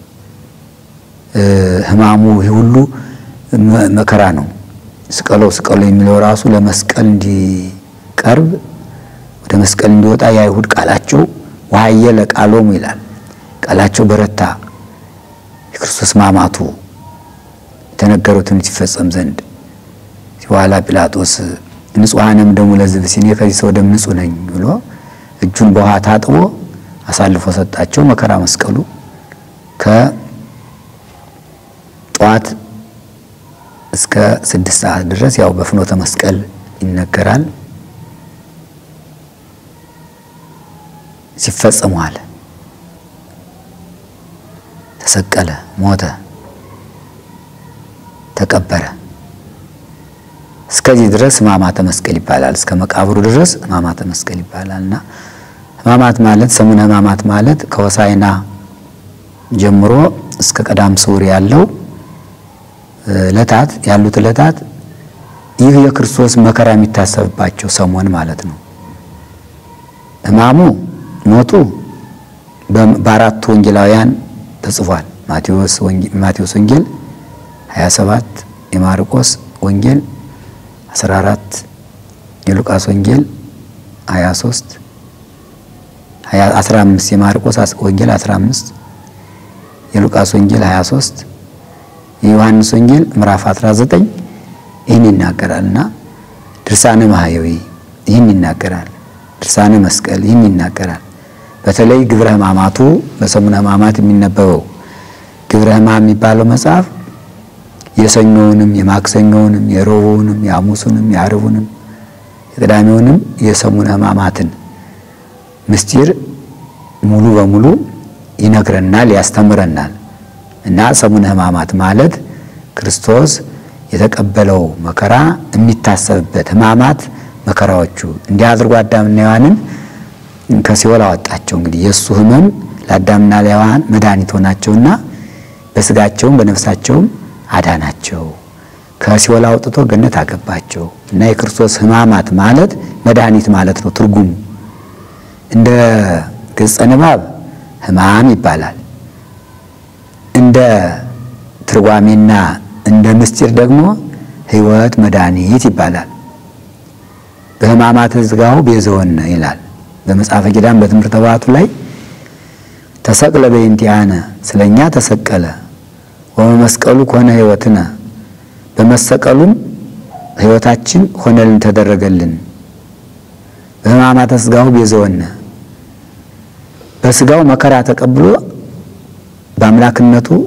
ሕማሙ ይህ ሁሉ መከራ ነው። ስቀለው ስቀለው የሚለው ራሱ ለመስቀል እንዲቀርብ ወደ መስቀል እንዲወጣ የአይሁድ ቃላቸው ወሀየለ ቃሎሙ ይላል። ቃላቸው በረታ የክርስቶስ ማማቱ የተነገረው ትንቢት ይፈጸም ዘንድ በኋላ ጲላጦስ ንጹሐንም ደሙ ለሕዝብ ሲኔ ከዚህ ሰው ደም ንጹሕ ነኝ ብሎ እጁን በውሃ ታጥቦ አሳልፎ ሰጣቸው። መከራ መስቀሉ ከጠዋት እስከ ስድስት ሰዓት ድረስ ያው በፍኖተ መስቀል ይነገራል። ሲፈጸም ዋለ። ተሰቀለ፣ ሞተ፣ ተቀበረ። እስከዚህ ድረስ ሕማማተ መስቀል ይባላል። እስከ መቃብሩ ድረስ ሕማማተ መስቀል ይባላል እና ሕማማት ማለት ሰሙነ ሕማማት ማለት ከሆሳዕና ጀምሮ እስከ ቀዳም ስዑር ያለው ዕለታት ያሉት ዕለታት ይህ የክርስቶስ መከራ የሚታሰብባቸው ሰሞን ማለት ነው። ሕማሙ ሞቱ በአራቱ ወንጌላውያን ተጽፏል። ማቴዎስ ወንጌል 27 የማርቆስ ወንጌል 14 የሉቃስ ወንጌል 23 15 የማርቆስ ወንጌል 15 የሉቃስ ወንጌል 23 የዮሐንስ ወንጌል ምዕራፍ 19 ይህን ይናገራል እና ድርሳነ ማህየዊ ይህን ይናገራል። ድርሳነ መስቀል ይህን ይናገራል። በተለይ ግብረ ሕማማቱ በሰሙነ ሕማማት የሚነበበው ግብረ ሕማም የሚባለው መጽሐፍ የሰኞውንም የማክሰኞውንም የረቡዕንም የሐሙሱንም የዓርቡንም የቅዳሜውንም የሰሙነ ሕማማትን ምስጢር ሙሉ በሙሉ ይነግረናል፣ ያስተምረናል። እና ሰሙነ ሕማማት ማለት ክርስቶስ የተቀበለው መከራ የሚታሰብበት ሕማማት መከራዎቹ እንዲህ አድርጎ አዳምና ሔዋንን ከሲኦል አወጣቸው። እንግዲህ የእሱ ሕመም ለአዳምና ለሔዋን መድኃኒት ሆናቸውና በስጋቸውም በነፍሳቸውም አዳናቸው። ከሲኦል አውጥቶ ገነት አገባቸው እና የክርስቶስ ሕማማት ማለት መድኃኒት ማለት ነው ትርጉሙ። እንደ ገጸ ንባብ ሕማም ይባላል። እንደ ትርጓሜና እንደ ምስጢር ደግሞ ሕይወት መድኃኒት ይባላል። በሕማማተ ሥጋው ቤዘወነ ይላል በመጽሐፈ ኪዳን በትምህርተ ባቱ ላይ ተሰቅለ በእንቲአነ ስለኛ ተሰቀለ ወመመስቀሉ ኮነ ሕይወትነ በመሰቀሉም ሕይወታችን ሆነልን ተደረገልን። በሕማማተ ሥጋው ቤዘወነ በሥጋው መከራ ተቀብሎ በአምላክነቱ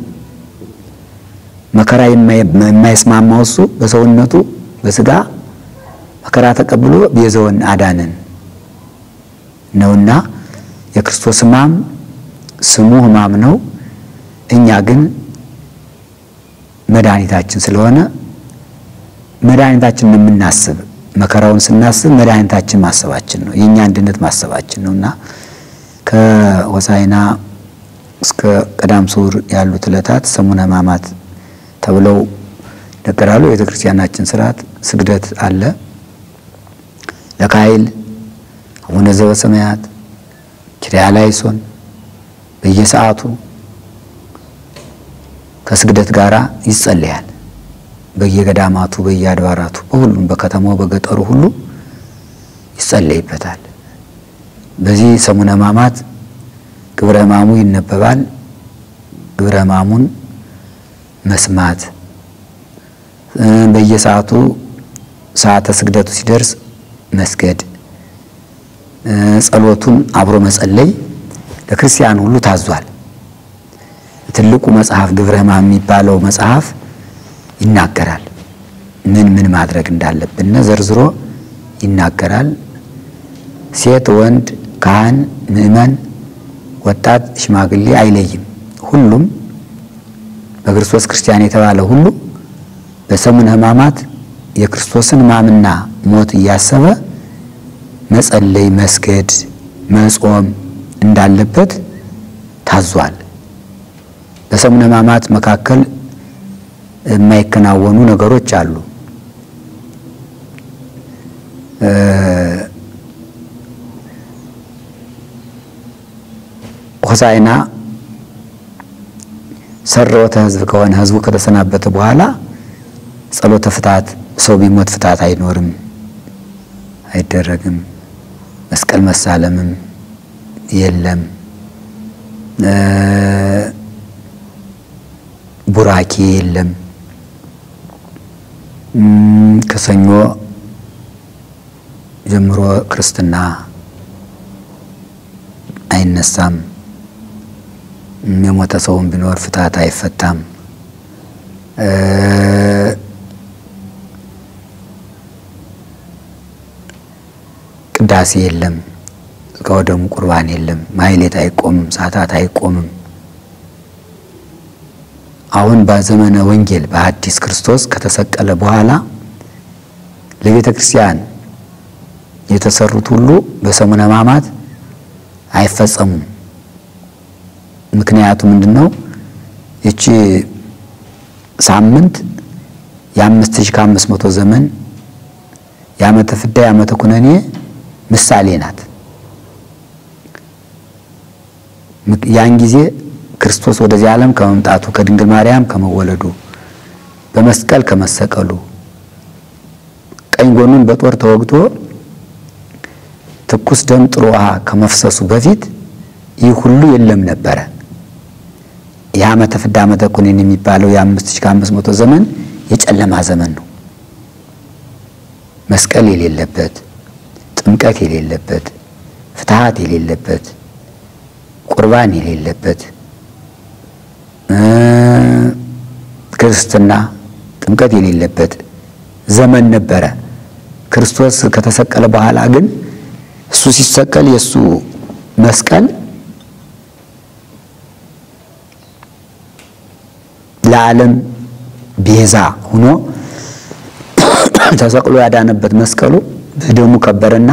መከራ የማይስማማው እሱ በሰውነቱ በሥጋ መከራ ተቀብሎ ቤዘወን አዳነን ነውና የክርስቶስ ሕማም ስሙ ሕማም ነው። እኛ ግን መድኃኒታችን ስለሆነ መድኃኒታችን የምናስብ መከራውን ስናስብ መድኃኒታችን ማሰባችን ነው። የእኛ አንድነት ማሰባችን ነው እና ከሆሳዕና እስከ ቀዳም ስዑር ያሉት ዕለታት ሰሙነ ሕማማት ተብለው ይነገራሉ። የቤተ ክርስቲያናችን ስርዓት ስግደት አለ። ለካይል አቡነ ዘበሰማያት ኪርያላይሶን በየሰዓቱ ከስግደት ጋር ይጸለያል። በየገዳማቱ በየአድባራቱ በሁሉም በከተማው በገጠሩ ሁሉ ይጸለይበታል። በዚህ ሰሙነ ሕማማት ግብረ ሕማሙ ይነበባል። ግብረ ሕማሙን መስማት በየሰዓቱ ሰዓተ ስግደቱ ሲደርስ መስገድ፣ ጸሎቱን አብሮ መጸለይ ለክርስቲያን ሁሉ ታዟል። ትልቁ መጽሐፍ ግብረ ሕማም የሚባለው መጽሐፍ ይናገራል። ምን ምን ማድረግ እንዳለብን ዘርዝሮ ይናገራል። ሴት፣ ወንድ፣ ካህን፣ ምዕመን፣ ወጣት፣ ሽማግሌ አይለይም። ሁሉም በክርስቶስ ክርስቲያን የተባለ ሁሉ በሰሙነ ሕማማት የክርስቶስን ሕማምና ሞት እያሰበ መጸለይ፣ መስገድ፣ መጾም እንዳለበት ታዟል። በሰሙነ ሕማማት መካከል የማይከናወኑ ነገሮች አሉ። ሆሳዕና ሰረወተ ሕዝብ ከሆነ ሕዝቡ ከተሰናበተ በኋላ ጸሎተ ፍትሐት ሰው ቢሞት ፍትሐት አይኖርም፣ አይደረግም። መስቀል መሳለምም የለም። ቡራኬ የለም። ከሰኞ ጀምሮ ክርስትና አይነሳም። የሞተ ሰውም ቢኖር ፍትሐት አይፈታም። ቅዳሴ የለም። ከወደሙ ቁርባን የለም። ማሕሌት አይቆምም። ሰዓታት አይቆምም። አሁን በዘመነ ወንጌል በአዲስ ክርስቶስ ከተሰቀለ በኋላ ለቤተ ክርስቲያን የተሰሩት ሁሉ በሰሙነ ሕማማት አይፈጸሙም። ምክንያቱ ምንድን ነው? ይቺ ሳምንት የአምስት ሺህ ከአምስት መቶ ዘመን የዓመተ ፍዳ የዓመተ ኩነኔ ምሳሌ ናት። ያን ጊዜ ክርስቶስ ወደዚህ ዓለም ከመምጣቱ ከድንግል ማርያም ከመወለዱ በመስቀል ከመሰቀሉ ቀኝ ጎኑን በጦር ተወግቶ ትኩስ ደም ጥሩ ውሃ ከመፍሰሱ በፊት ይህ ሁሉ የለም ነበረ። የዓመተ ፍዳ ዓመተ ኩነኔ የሚባለው የአምስት ሺህ ከአምስት መቶ ዘመን የጨለማ ዘመን ነው። መስቀል የሌለበት፣ ጥምቀት የሌለበት፣ ፍትሐት የሌለበት፣ ቁርባን የሌለበት ክርስትና ጥምቀት የሌለበት ዘመን ነበረ። ክርስቶስ ከተሰቀለ በኋላ ግን እሱ ሲሰቀል የእሱ መስቀል ለዓለም ቤዛ ሆኖ ተሰቅሎ ያዳነበት መስቀሉ በደሙ ከበረና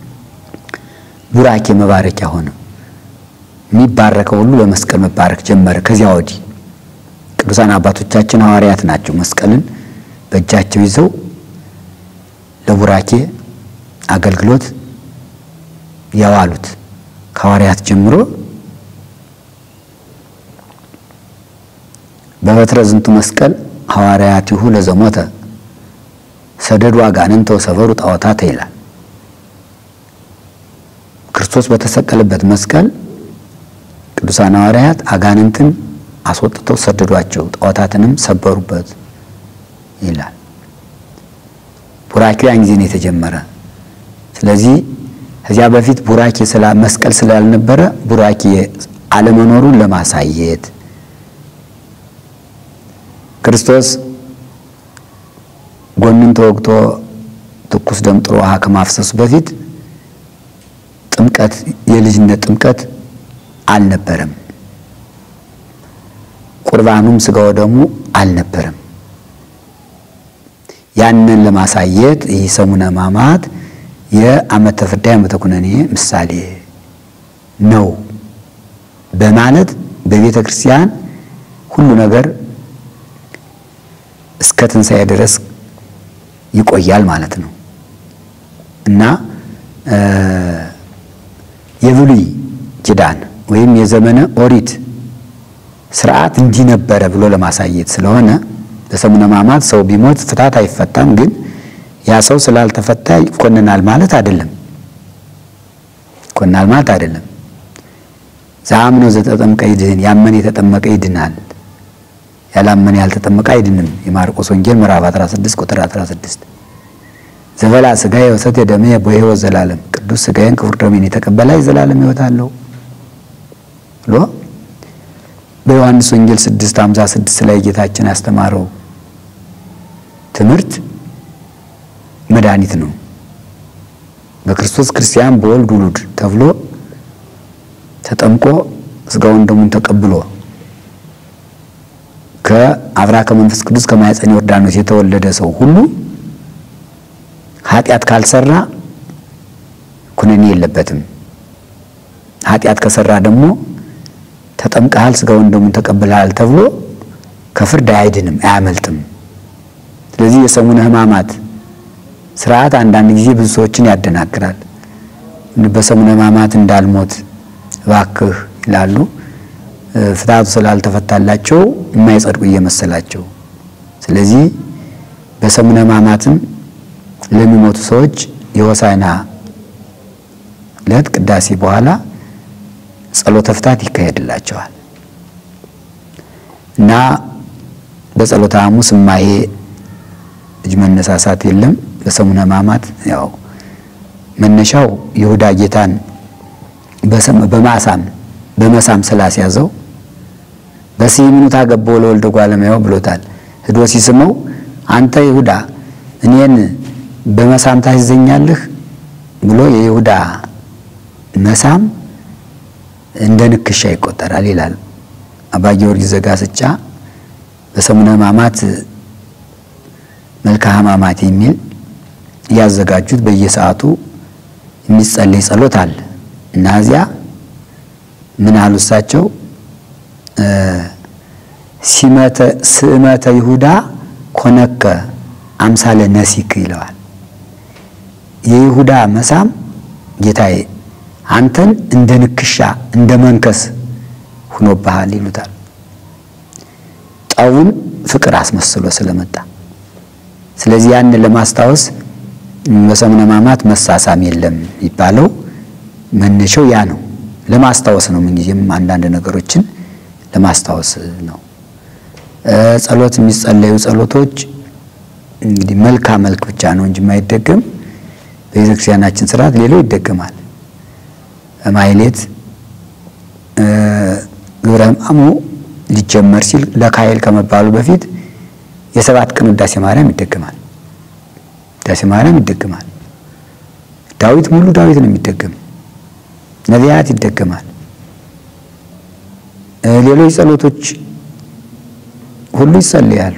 ቡራኬ መባረኪያ ሆነ። የሚባረከው ሁሉ በመስቀል መባረክ ጀመረ። ከዚያ ወዲህ ቅዱሳን አባቶቻችን ሐዋርያት ናቸው መስቀልን በእጃቸው ይዘው ለቡራኬ አገልግሎት ያዋሉት ከሐዋርያት ጀምሮ በበትረ ዝንቱ መስቀል ሐዋርያቲሁ ለዘሞተ ሰደዱ አጋንንተ ወሰበሩ ጣዖታተ ይላል። ክርስቶስ በተሰቀለበት መስቀል ቅዱሳን ሐዋርያት አጋንንትን አስወጥተው ሰደዷቸው፣ ጣዖታትንም ሰበሩበት ይላል። ቡራኬው ያን ጊዜ ነው የተጀመረ። ስለዚህ ከዚያ በፊት ቡራኬ ስላ መስቀል ስላልነበረ ቡራኬ አለመኖሩን ለማሳየት ክርስቶስ ጎኑን ተወግቶ ትኩስ ደም ጥሩ ውሃ ከማፍሰሱ በፊት ጥምቀት የልጅነት ጥምቀት አልነበረም። ቁርባኑም ስጋው ደግሞ አልነበረም። ያንን ለማሳየት ይህ ሰሙነ ሕማማት የዓመተ ፍዳ የዓመተ ኩነኔ ምሳሌ ነው በማለት በቤተ ክርስቲያን ሁሉ ነገር እስከ ትንሣኤ ድረስ ይቆያል ማለት ነው እና የብሉይ ኪዳን ወይም የዘመነ ኦሪት ስርዓት እንዲህ ነበረ ብሎ ለማሳየት ስለሆነ በሰሙነ ሕማማት ሰው ቢሞት ፍታት አይፈታም። ግን ያ ሰው ስላልተፈታ ይኮንናል ማለት አይደለም። ይኮናል ማለት አይደለም። ዘአምነው ዘተጠምቀ ይድህን፣ ያመነ የተጠመቀ ይድናል፣ ያላመነ ያልተጠመቀ አይድንም። የማርቆስ ወንጌል ምዕራፍ 16 ቁጥር 16 ዘበላ ሥጋዬ ወሰትየ ደምየ በሕይወት ዘላለም፣ ቅዱስ ሥጋዬን ክቡር ደሜን የተቀበለ የዘላለም ሕይወት አለው ብሎ በዮሐንስ ወንጌል 6:56 ላይ ጌታችን ያስተማረው ትምህርት መድኃኒት ነው። በክርስቶስ ክርስቲያን በወልድ ውሉድ ተብሎ ተጠምቆ ሥጋውን ደሙን ተቀብሎ ከአብራ ከመንፈስ ቅዱስ ከማኅፀነ ዮርዳኖስ የተወለደ ሰው ሁሉ ኃጢአት ካልሰራ ኩነኔ የለበትም። ኃጢአት ከሰራ ደግሞ ተጠምቀሃል፣ ሥጋውን ደሙን ተቀብለሃል ተብሎ ከፍርድ አይድንም፣ አያመልጥም። ስለዚህ የሰሙነ ሕማማት ስርዓት አንዳንድ ጊዜ ብዙ ሰዎችን ያደናግራል። በሰሙነ ሕማማት እንዳልሞት እባክህ ይላሉ። ፍትሐቱ ስላልተፈታላቸው የማይጸድቁ እየመሰላቸው። ስለዚህ በሰሙነ ሕማማትም ለሚሞቱ ሰዎች የሆሳዕና ዕለት ቅዳሴ በኋላ ጸሎተ ፍታት ይካሄድላቸዋል እና በጸሎተ ሐሙስ እማሄ እጅ መነሳሳት የለም። በሰሙነ ሕማማት ያው መነሻው ይሁዳ ጌታን በማሳም በመሳም ስላስያዘው በስምኑ ታገባው ለወልደ እጓለ እመሕያው ብሎታል። ሂዶ ሲስመው አንተ ይሁዳ እኔን በመሳም ታስይዘኛለህ ብሎ የይሁዳ መሳም እንደ ንክሻ ይቆጠራል ይላል አባ ጊዮርጊስ ዘጋስጫ በሰሙነ ሕማማት መልክአ ሕማማት የሚል ያዘጋጁት በየሰዓቱ የሚጸለይ ጸሎት አለ እና እዚያ ምን አሉ እሳቸው ሲመተ ስእመተ ይሁዳ ኮነከ አምሳለ ነሲክ ይለዋል። የይሁዳ መሳም ጌታዬ አንተን እንደ ንክሻ እንደ መንከስ ሁኖብሃል ይሉታል። ጠቡን ፍቅር አስመስሎ ስለመጣ ስለዚህ ያን ለማስታወስ በሰሙነ ሕማማት መሳሳም የለም የሚባለው መነሻው ያ ነው። ለማስታወስ ነው። ምንጊዜም አንዳንድ ነገሮችን ለማስታወስ ነው። ጸሎት የሚጸለዩ ጸሎቶች እንግዲህ መልካ መልክ ብቻ ነው እንጂ የማይደገም በቤተ ክርስቲያናችን ስርዓት ሌላው ይደገማል። ማይሌት ግብረ ሕማሙ ሊጀመር ሲል ለካህል ከመባሉ በፊት የሰባት ቀን ውዳሴ ማርያም ይደገማል። ውዳሴ ማርያም ይደገማል። ዳዊት ሙሉ ዳዊት ነው የሚደገም። ነቢያት ይደገማል። ሌሎች ጸሎቶች ሁሉ ይጸልያሉ።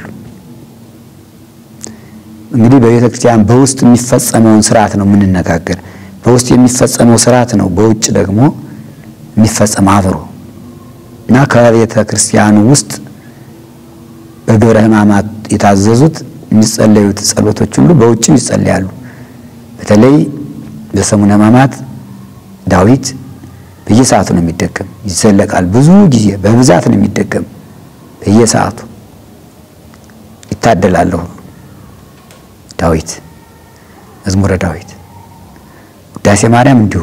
እንግዲህ በቤተ ክርስቲያን በውስጥ የሚፈጸመውን ስርዓት ነው የምንነጋገር። በውስጥ የሚፈጸመው ስርዓት ነው በውጭ ደግሞ የሚፈጸም አብሮ እና ከቤተ ክርስቲያኑ ውስጥ በግብረ ሕማማት የታዘዙት የሚጸለዩት ጸሎቶች ሁሉ በውጭም ይጸለያሉ። በተለይ በሰሙነ ሕማማት ዳዊት በየሰዓቱ ነው የሚደገም፣ ይዘለቃል። ብዙ ጊዜ በብዛት ነው የሚደገም። በየሰዓቱ ይታደላለሁ ሁሉ ዳዊት መዝሙረ ዳዊት፣ ውዳሴ ማርያም እንዲሁ።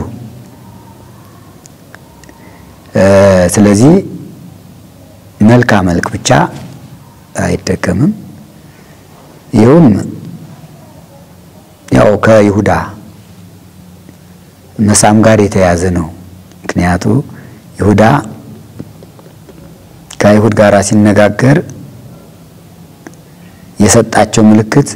ስለዚህ መልካ መልክ ብቻ አይደገምም። ይኸውም ያው ከይሁዳ መሳም ጋር የተያዘ ነው። ምክንያቱ ይሁዳ ከአይሁድ ጋር ሲነጋገር የሰጣቸው ምልክት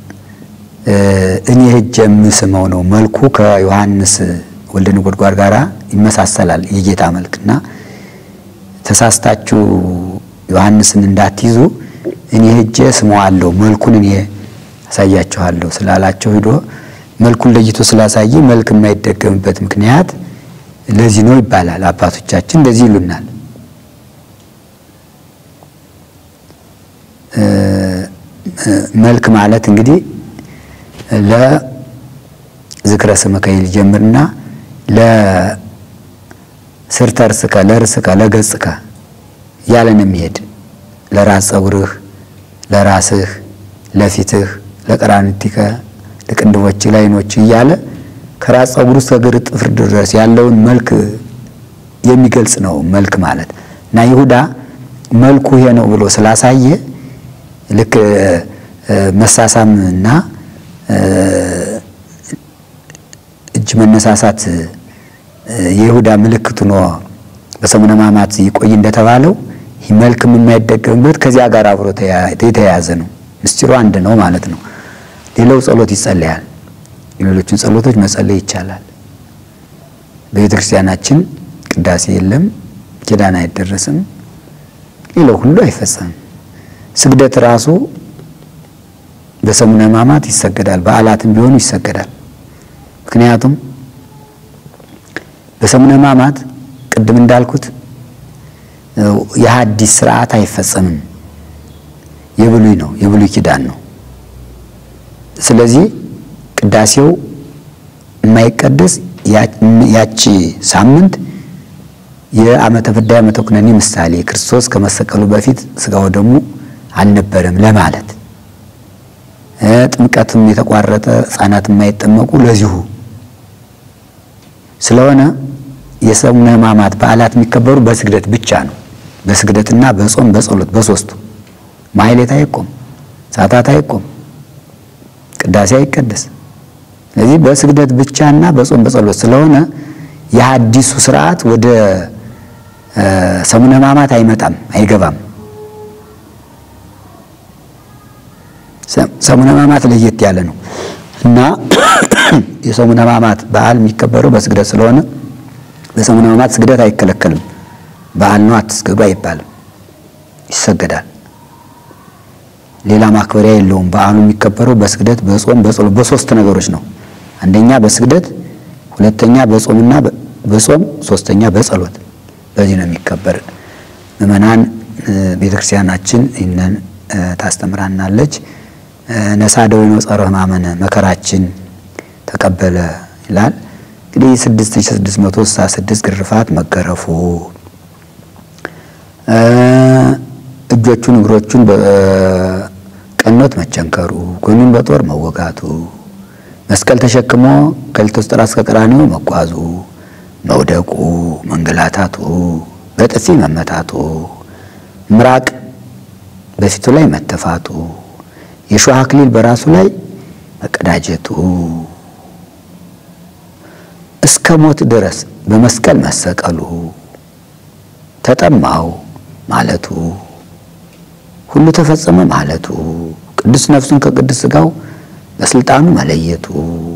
እኔ ሄጄ የምስመው ነው። መልኩ ከዮሐንስ ወልደ ነጎድጓድ ጋር ይመሳሰላል የጌታ መልክና ተሳስታችሁ ዮሐንስን እንዳትይዙ እኔ ሄጄ ስመዋለሁ መልኩን እኔ አሳያችኋለሁ ስላላቸው ሂዶ መልኩን ለይቶ ስላሳየ መልክ የማይደገምበት ምክንያት ለዚህ ነው ይባላል። አባቶቻችን እንደዚህ ይሉናል። መልክ ማለት እንግዲህ ለዝክረ ስምከ ይል ጀምርና ለስርተ ርስከ ለርስከ ለገጽከ እያለን የሚሄድ ለራስ ጸጉርህ፣ ለራስህ፣ ለፊትህ፣ ለቀራንቲከ፣ ለቅንድቦች፣ ለዓይኖች እያለ ከራስ ፀጉር እስከ እግር ጥፍር ድረስ ያለውን መልክ የሚገልጽ ነው መልክ ማለት እና ይሁዳ መልኩ ይሄ ነው ብሎ ስላሳየ ልክ መሳሳም እና እጅ መነሳሳት የይሁዳ ምልክት ሆኖ በሰሙነ ሕማማት ይቆይ እንደተባለው ይህ መልክም የማይደገምበት ከዚያ ጋር አብሮ የተያያዘ ነው። ምስጢሩ አንድ ነው ማለት ነው። ሌላው ጸሎት ይጸለያል። የሌሎችን ጸሎቶች መጸለይ ይቻላል። በቤተ ክርስቲያናችን ቅዳሴ የለም፣ ኪዳን አይደረስም፣ ሌላው ሁሉ አይፈጸምም። ስግደት ራሱ በሰሙነ ሕማማት ይሰገዳል፣ በዓላትም ቢሆኑ ይሰገዳል። ምክንያቱም በሰሙነ ሕማማት ቅድም እንዳልኩት የሐዲስ ስርዓት አይፈጸምም፣ የብሉይ ነው፣ የብሉይ ኪዳን ነው። ስለዚህ ቅዳሴው የማይቀደስ ያቺ ሳምንት የዓመተ ፍዳ ዓመተ ኩነኔ ምሳሌ ክርስቶስ ከመሰቀሉ በፊት ስጋው ደግሞ አልነበረም ለማለት ጥምቀትም የተቋረጠ ሕፃናት የማይጠመቁ ለዚሁ ስለሆነ የሰሙነ ሕማማት በዓላት የሚከበሩ በስግደት ብቻ ነው። በስግደትና በጾም በጸሎት በሶስቱ ማሕሌት አይቆም፣ ሰዓታት አይቆም፣ ቅዳሴ አይቀደስ። ስለዚህ በስግደት ብቻና በጾም በጸሎት ስለሆነ የሐዲሱ ስርዓት ወደ ሰሙነ ሕማማት አይመጣም፣ አይገባም። ሰሙነ ሕማማት ለየት ያለ ነው እና የሰሙነ ሕማማት በዓል የሚከበረው በስግደት ስለሆነ በሰሙነ ሕማማት ስግደት አይከለከልም። በዓል ነው አትስገዱ አይባልም፣ ይሰገዳል። ሌላ ማክበሪያ የለውም። በዓሉ የሚከበረው በስግደት በጾም በጸሎት በሶስት ነገሮች ነው። አንደኛ በስግደት፣ ሁለተኛ በጾምና በጾም፣ ሶስተኛ በጸሎት። በዚህ ነው የሚከበር። ምእመናን ቤተክርስቲያናችን ይህንን ታስተምራናለች። ነሳ ደዌነ ጸረ ሕማመነ መከራችን ተቀበለ ይላል። እንግዲህ 6666 ግርፋት መገረፉ፣ እጆቹን እግሮቹን በቀኖት መቸንከሩ፣ ጎኑን በጦር መወጋቱ፣ መስቀል ተሸክሞ ከሊቶስጥራ እስከ ቀራንዮ መጓዙ፣ መውደቁ፣ መንገላታቱ፣ በጥፊ መመታቱ፣ ምራቅ በፊቱ ላይ መተፋቱ፣ የሾህ አክሊል በራሱ ላይ መቀዳጀቱ እስከ ሞት ድረስ በመስቀል መሰቀሉ ተጠማው ማለቱ ሁሉ ተፈጸመ ማለቱ ቅዱስ ነፍሱን ከቅዱስ ሥጋው በስልጣኑ መለየቱ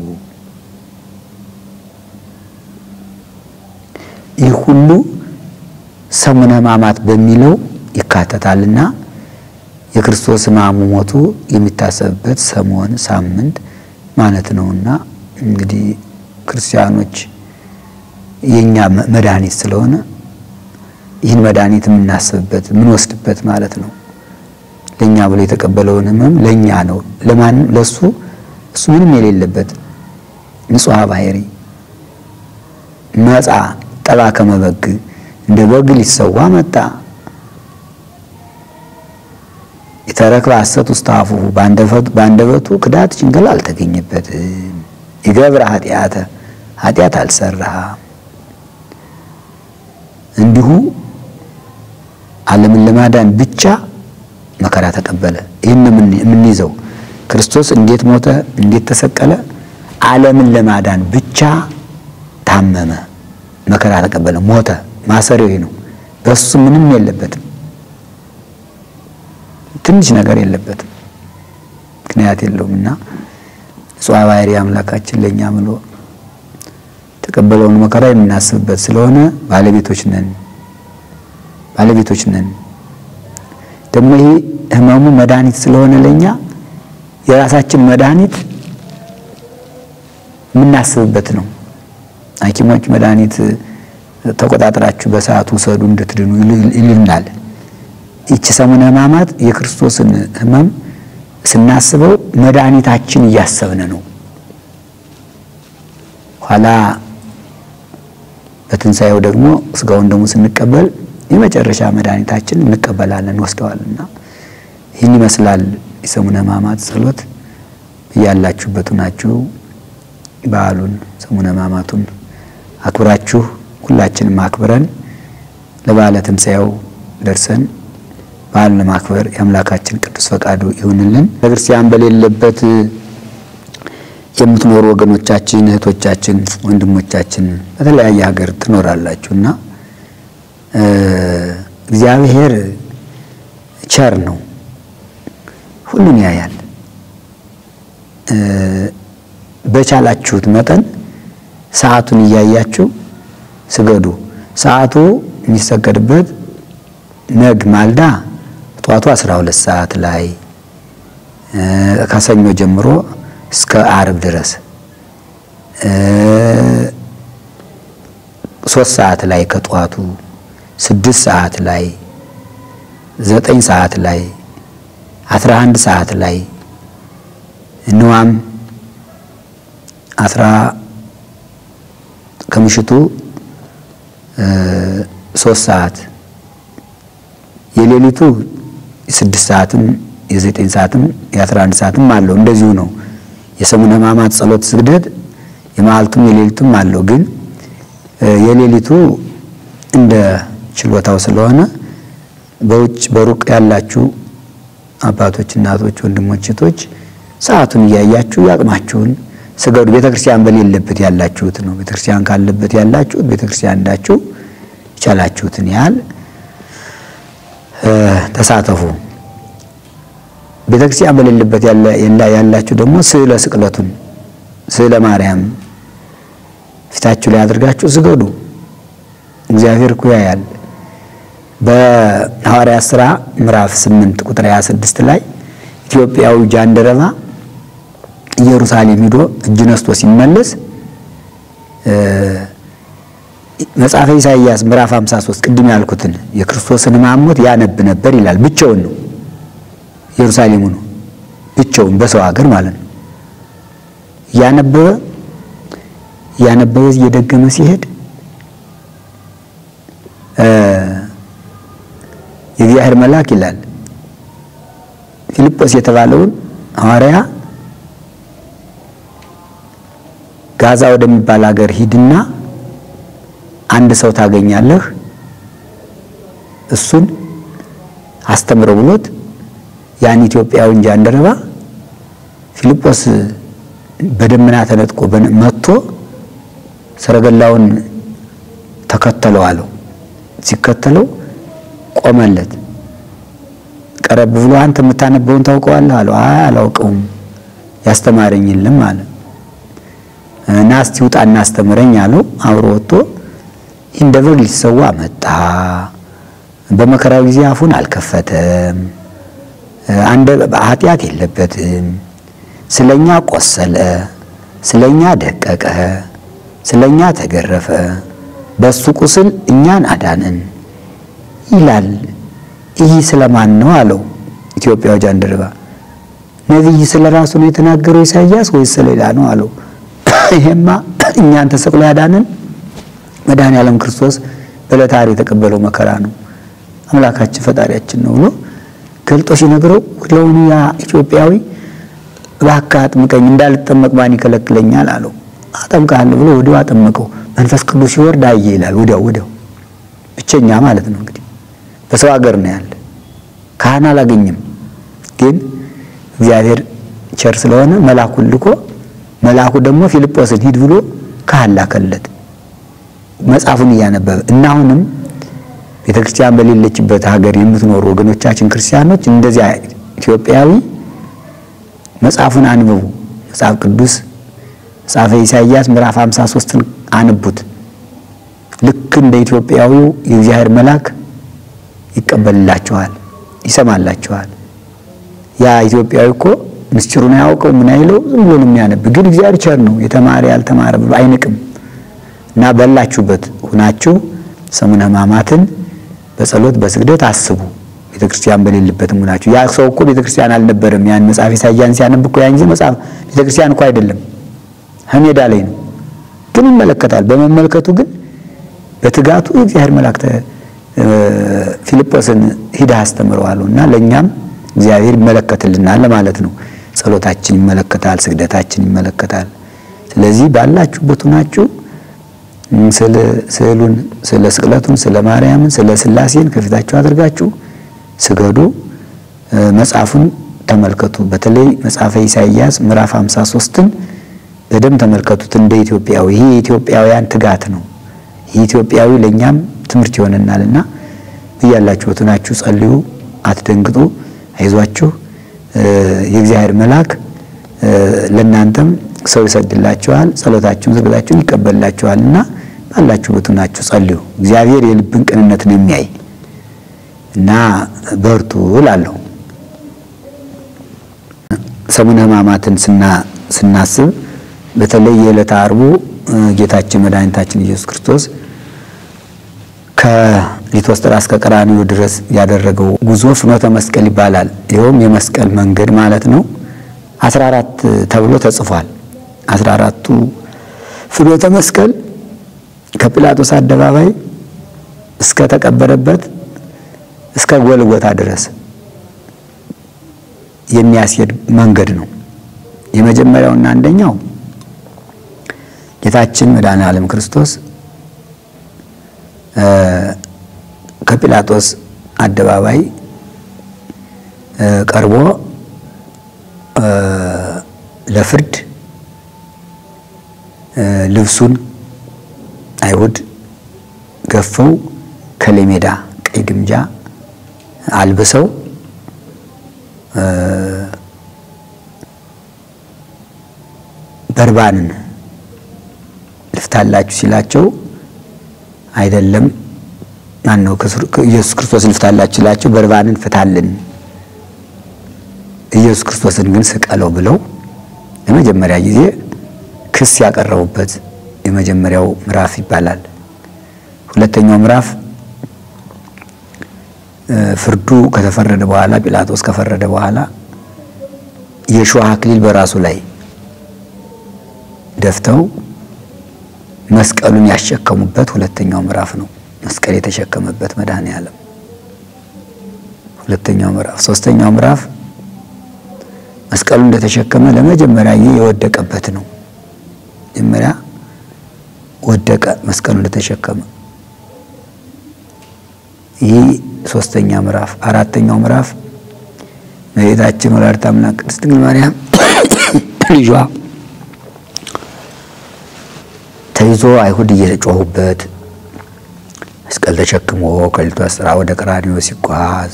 ይህ ሁሉ ሰሙነ ሕማማት በሚለው ይካተታልና የክርስቶስ ሕማሙ ሞቱ የሚታሰብበት ሰሞን ሳምንት ማለት ነውና እንግዲህ ክርስቲያኖች የኛ መድኃኒት ስለሆነ ይህን መድኃኒት የምናስብበት የምንወስድበት ማለት ነው። ለኛ ብሎ የተቀበለውን ሕመም ለኛ ነው፣ ለማንም ለሱ እሱ ምንም የሌለበት ንጹሐ ባህሪ መጻ ጠባ ከመበግ እንደ በግ ሊሰዋ መጣ የተረክበ ሐሰት ውስተ አፉሁ በአንደበቱ ክዳት ሽንገላ አልተገኘበትም። ይገብረ ኃጢአተ ኃጢአት አልሰራ እንዲሁ ዓለምን ለማዳን ብቻ መከራ ተቀበለ። ይህን የምንይዘው ክርስቶስ እንዴት ሞተ፣ እንዴት ተሰቀለ? ዓለምን ለማዳን ብቻ ታመመ፣ መከራ ተቀበለ፣ ሞተ። ማሰሪያው ነው። በሱ ምንም የለበትም፣ ትንሽ ነገር የለበትም፣ ምክንያት የለውም እና ንጹሐ ባህሪ አምላካችን ለእኛ ምሎ የተቀበለውን መከራ የምናስብበት ስለሆነ ባለቤቶች ነን ባለቤቶች ነን። ደግሞ ይሄ ህመሙ መድኃኒት ስለሆነ ለእኛ የራሳችን መድኃኒት የምናስብበት ነው። ሐኪሞች መድኃኒት ተቆጣጥራችሁ በሰዓቱ ውሰዱ እንድትድኑ ይልናል። ይቺ ሰሙነ ሕማማት የክርስቶስን ህመም ስናስበው መድኃኒታችን እያሰብን ነው። ኋላ በትንሣኤው ደግሞ ስጋውን ደግሞ ስንቀበል የመጨረሻ መድኃኒታችን እንቀበላለን ወስደዋልና ይህን ይመስላል የሰሙነ ሕማማት ጸሎት። እያላችሁበት ናችሁ በዓሉን ሰሙነ ሕማማቱን አክብራችሁ ሁላችንም አክብረን ለበዓለ ትንሣኤው ደርሰን በዓሉን ለማክበር የአምላካችን ቅዱስ ፈቃዱ ይሁንልን። ቤተክርስቲያን በሌለበት የምትኖሩ ወገኖቻችን፣ እህቶቻችን፣ ወንድሞቻችን በተለያየ ሀገር ትኖራላችሁ እና እግዚአብሔር ቸር ነው፣ ሁሉን ያያል። በቻላችሁት መጠን ሰዓቱን እያያችሁ ስገዱ። ሰዓቱ የሚሰገድበት ነግ ማልዳ ጠዋቱ 12 ሰዓት ላይ ከሰኞ ጀምሮ እስከ አርብ ድረስ ሶስት ሰዓት ላይ ከጠዋቱ ስድስት ሰዓት ላይ ዘጠኝ ሰዓት ላይ አስራ አንድ ሰዓት ላይ እንዋም አስራ ከምሽቱ ሶስት ሰዓት የሌሊቱ ስድስት ሰዓትም የዘጠኝ ሰዓትም የአስራ አንድ ሰዓትም አለው። እንደዚሁ ነው። የሰሙነ ሕማማት ጸሎት ስግደት የመዓልቱም የሌሊቱም አለው። ግን የሌሊቱ እንደ ችሎታው ስለሆነ በውጭ በሩቅ ያላችሁ አባቶች፣ እናቶች፣ ወንድሞች፣ እህቶች ሰዓቱን እያያችሁ ያቅማችሁን ስገዱ። ቤተክርስቲያን በሌለበት ያላችሁት ነው። ቤተክርስቲያን ካለበት ያላችሁት ቤተክርስቲያን እንዳችሁ የቻላችሁትን ያህል ተሳተፉ። ቤተክርስቲያን በሌለበት ያላችሁ ደግሞ ስዕለ ስቅለቱን ስዕለ ማርያም ፊታችሁ ላይ አድርጋችሁ ስገዱ። እግዚአብሔር እኮ ያያል። በሐዋርያት ሥራ ምዕራፍ 8 ቁጥር 26 ላይ ኢትዮጵያዊ ጃንደረባ ኢየሩሳሌም ሂዶ እጅ ነስቶ ሲመለስ መጽሐፈ ኢሳይያስ ምዕራፍ 53 ቅድም ያልኩትን የክርስቶስን ሕማም ሞት ያነብ ነበር ይላል። ብቻውን ነው ኢየሩሳሌሙ ነው ብቻውን በሰው ሀገር ማለት ነው። እያነበበ እያነበበ እየደገመ ሲሄድ የእግዚአብሔር መልአክ ይላል ፊልጶስ የተባለውን ሐዋርያ ጋዛ ወደሚባል ሀገር ሂድና አንድ ሰው ታገኛለህ፣ እሱን አስተምረው ብሎት ያን ኢትዮጵያዊ ጃንደረባ ፊልጶስ በደመና ተነጥቆ መጥቶ ሰረገላውን ተከተለው አለው። ሲከተለው ቆመለት። ቀረብ ብሎ አንተ የምታነበውን ታውቀዋለህ አለው። አይ አላውቀውም፣ ያስተማረኝ የለም አለ። ና እስቲ ውጣ እናስተምረኝ አለው። አብሮ ወጥቶ እንደ በግ ሊሰዋ መጣ። በመከራው ጊዜ አፉን አልከፈተም፣ አንደ ኃጢአት የለበትም። ስለኛ ቆሰለ፣ ስለኛ ደቀቀ፣ ስለኛ ተገረፈ፣ በሱ ቁስል እኛን አዳንን ይላል። ይህ ስለማን ነው አለው ኢትዮጵያው ጃንደረባ። ነቢይ ስለ ራሱ ነው የተናገረው ኢሳይያስ ወይስ ስለሌላ ነው አለው። ይሄማ እኛን ተሰቅሎ ያዳንን መድኃኔ ዓለም ክርስቶስ በዕለተ ዓርብ የተቀበለው መከራ ነው፣ አምላካችን ፈጣሪያችን ነው ብሎ ገልጦ ሲነግረው ወዲያውኑ ያ ኢትዮጵያዊ እባክህ አጥምቀኝ እንዳልጠመቅ ማን ይከለክለኛል አለው። አጠምቅሃለሁ ብሎ ወዲያው አጠመቀው። መንፈስ ቅዱስ ሲወርድ አየ ይላል። ወዲያው ወዲያው ብቸኛ ማለት ነው እንግዲህ በሰው ሀገር ነው ያለ። ካህን አላገኘም። ግን እግዚአብሔር ቸር ስለሆነ መልአኩን ልኮ መልአኩ ደግሞ ፊልጶስን ሂድ ብሎ ካህን ላከለት መጽሐፉን እያነበበ እና አሁንም ቤተ ክርስቲያን በሌለችበት ሀገር የምትኖሩ ወገኖቻችን ክርስቲያኖች እንደዚያ ኢትዮጵያዊ መጽሐፉን አንብቡ። መጽሐፍ ቅዱስ መጽሐፈ ኢሳይያስ ምዕራፍ 53ን አንቡት። ልክ እንደ ኢትዮጵያዊው የእግዚአብሔር መልአክ ይቀበልላችኋል፣ ይሰማላችኋል። ያ ኢትዮጵያዊ እኮ ምስጢሩን አያውቀው ምን አይለው ዝም ብሎ ነው የሚያነብ። ግን እግዚአብሔር ቸር ነው፣ የተማረ ያልተማረ ብሎ አይንቅም። እና በላችሁበት ሁናችሁ ሰሙነ ሕማማትን በጸሎት በስግደት አስቡ። ቤተ ክርስቲያን በሌለበትም ሁናችሁ ያ ሰው እኮ ቤተ ክርስቲያን አልነበረም። ያን መጽሐፍ ኢሳይያስን ሲያነብ እኮ ያን ጊዜ መጽሐፍ ቤተ ክርስቲያን እኮ አይደለም፣ ሜዳ ላይ ነው። ግን ይመለከታል። በመመልከቱ ግን በትጋቱ የእግዚአብሔር መልአክ ፊልጶስን ሂደህ አስተምረዋለሁ እና ለእኛም እግዚአብሔር ይመለከትልናል ማለት ነው። ጸሎታችን ይመለከታል፣ ስግደታችን ይመለከታል። ስለዚህ ባላችሁበት ሆናችሁ ስዕሉን ስለ ስቅለቱን ስለ ማርያምን ስለ ሥላሴን ከፊታችሁ አድርጋችሁ ስገዱ። መጽሐፉን ተመልከቱ። በተለይ መጽሐፈ ኢሳይያስ ምዕራፍ 53ን በደንብ ተመልከቱት። እንደ ኢትዮጵያዊ ይህ የኢትዮጵያውያን ትጋት ነው። ይህ ኢትዮጵያዊ ለእኛም ትምህርት ይሆነናልና እያላችሁት ናችሁ ጸልዩ፣ አትደንግጡ፣ አይዟችሁ። የእግዚአብሔር መልአክ ለእናንተም ሰው ይሰድላችኋል፣ ጸሎታችሁን ስግዳችሁን ይቀበልላችኋልና ባላችሁበት ናችሁ ጸልዩ። እግዚአብሔር የልብን ቅንነትን የሚያይ እና በርቱ እላለሁ። ሰሙነ ሕማማትን ስናስብ በተለይ የዕለተ ዓርቡ ጌታችን መድኃኒታችን ኢየሱስ ክርስቶስ ከሊቶስጥራ እስከ ቀራንዮ ድረስ ያደረገው ጉዞ ፍኖተ መስቀል ይባላል። ይኸውም የመስቀል መንገድ ማለት ነው። አስራ አራት ተብሎ ተጽፏል። አስራ አራቱ ፍኖተ መስቀል ከጲላጦስ አደባባይ እስከ ተቀበረበት እስከ ጎልጎታ ድረስ የሚያስሄድ መንገድ ነው። የመጀመሪያውና አንደኛው ጌታችን መድኃኔ ዓለም ክርስቶስ ከጲላጦስ አደባባይ ቀርቦ ለፍርድ ልብሱን አይሁድ ገፈው ከሌሜዳ ቀይ ግምጃ አልብሰው በርባንን ልፍታላችሁ ሲላቸው አይደለም ማን ነው ኢየሱስ ክርስቶስ ልፍታላችሁ ሲላቸው በርባንን ፍታልን፣ ኢየሱስ ክርስቶስን ግን ስቀለው ብለው ለመጀመሪያ ጊዜ ክስ ያቀረቡበት የመጀመሪያው ምዕራፍ ይባላል። ሁለተኛው ምዕራፍ ፍርዱ ከተፈረደ በኋላ ጲላጦስ ከፈረደ በኋላ የእሾህ አክሊል በራሱ ላይ ደፍተው መስቀሉን ያሸከሙበት ሁለተኛው ምዕራፍ ነው። መስቀል የተሸከመበት መድኃኔ ዓለም ሁለተኛው ምዕራፍ። ሶስተኛው ምዕራፍ መስቀሉን እንደተሸከመ ለመጀመሪያ ጊዜ የወደቀበት ነው። መጀመሪያ ወደቀ መስቀሉ እንደተሸከመ። ይህ ሶስተኛ ምዕራፍ። አራተኛው ምዕራፍ እመቤታችን ወላዲተ አምላክ ቅድስት ድንግል ማርያም ልጇ ተይዞ አይሁድ እየጮሁበት መስቀል ተሸክሞ ከሊቶስጥራ ወደ ቀራንዮ ሲጓዝ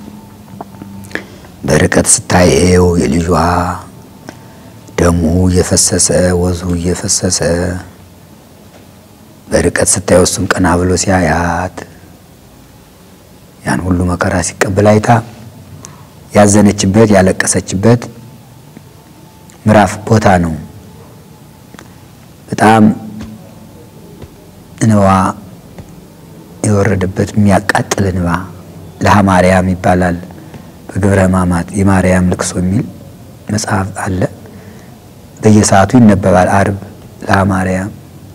በርቀት ስታየው የልጇ ደሙ እየፈሰሰ ወዙ እየፈሰሰ በርቀት ስታየው እሱም ቀና ብሎ ሲያያት ያን ሁሉ መከራ ሲቀበል አይታ ያዘነችበት ያለቀሰችበት ምዕራፍ ቦታ ነው። በጣም እንባ የወረደበት የሚያቃጥል እንባ ለሃ ማርያም ይባላል። በግብረ ሕማማት የማርያም ልቅሶ የሚል መጽሐፍ አለ። በየሰዓቱ ይነበባል። አርብ ለሃ ማርያም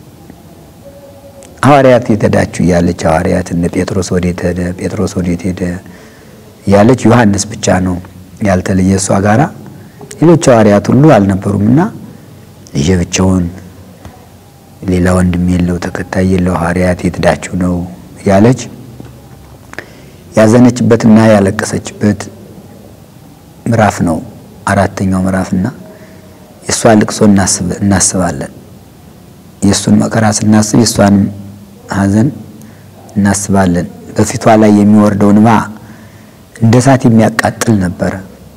ሐዋርያት የተዳችሁ እያለች ሐዋርያት እነ ጴጥሮስ ወዴት ሄደ፣ ጴጥሮስ ወዴት ሄደ እያለች ዮሐንስ ብቻ ነው ያልተለየ እሷ ጋራ ሌሎች ሐዋርያት ሁሉ አልነበሩምና ልጄ ብቻውን ሌላ ወንድም የለው ተከታይ የለው ሐዋርያት የት ሄዳችሁ ነው እያለች ያዘነችበትና ያለቀሰችበት ምዕራፍ ነው አራተኛው ምዕራፍና የእሷን ልቅሶ እናስባለን። የእሱን መከራ ስናስብ የእሷንም ሐዘን እናስባለን። በፊቷ ላይ የሚወርደው እንባ እንደ እሳት የሚያቃጥል ነበረ።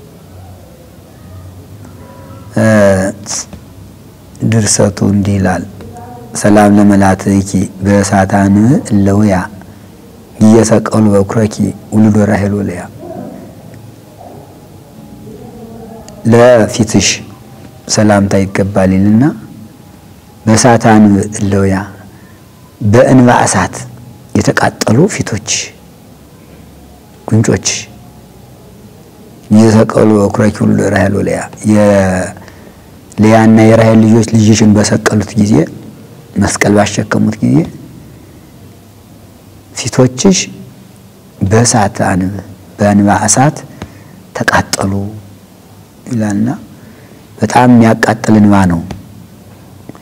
ድርሰቱ እንዲህ ይላል። ሰላም ለመላትኪ በእሳታን እለውያ እየሰቀሉ በኩረኪ ውሉዶ ራሄል ወለያ ለፊትሽ ሰላምታ ይገባል ይልና በእሳታን እለውያ በእንባ እሳት የተቃጠሉ ፊቶች ጉንጮች እየሰቀሉ በኩረኪ ውሉዶ ራሄል ወለያ የልያና የራሄል ልጆች ልጅሽን በሰቀሉት ጊዜ መስቀል ባሸከሙት ጊዜ ፊቶችሽ በእሳት አንብ በእንባ እሳት ተቃጠሉ ይላልና በጣም የሚያቃጥል እንባ ነው።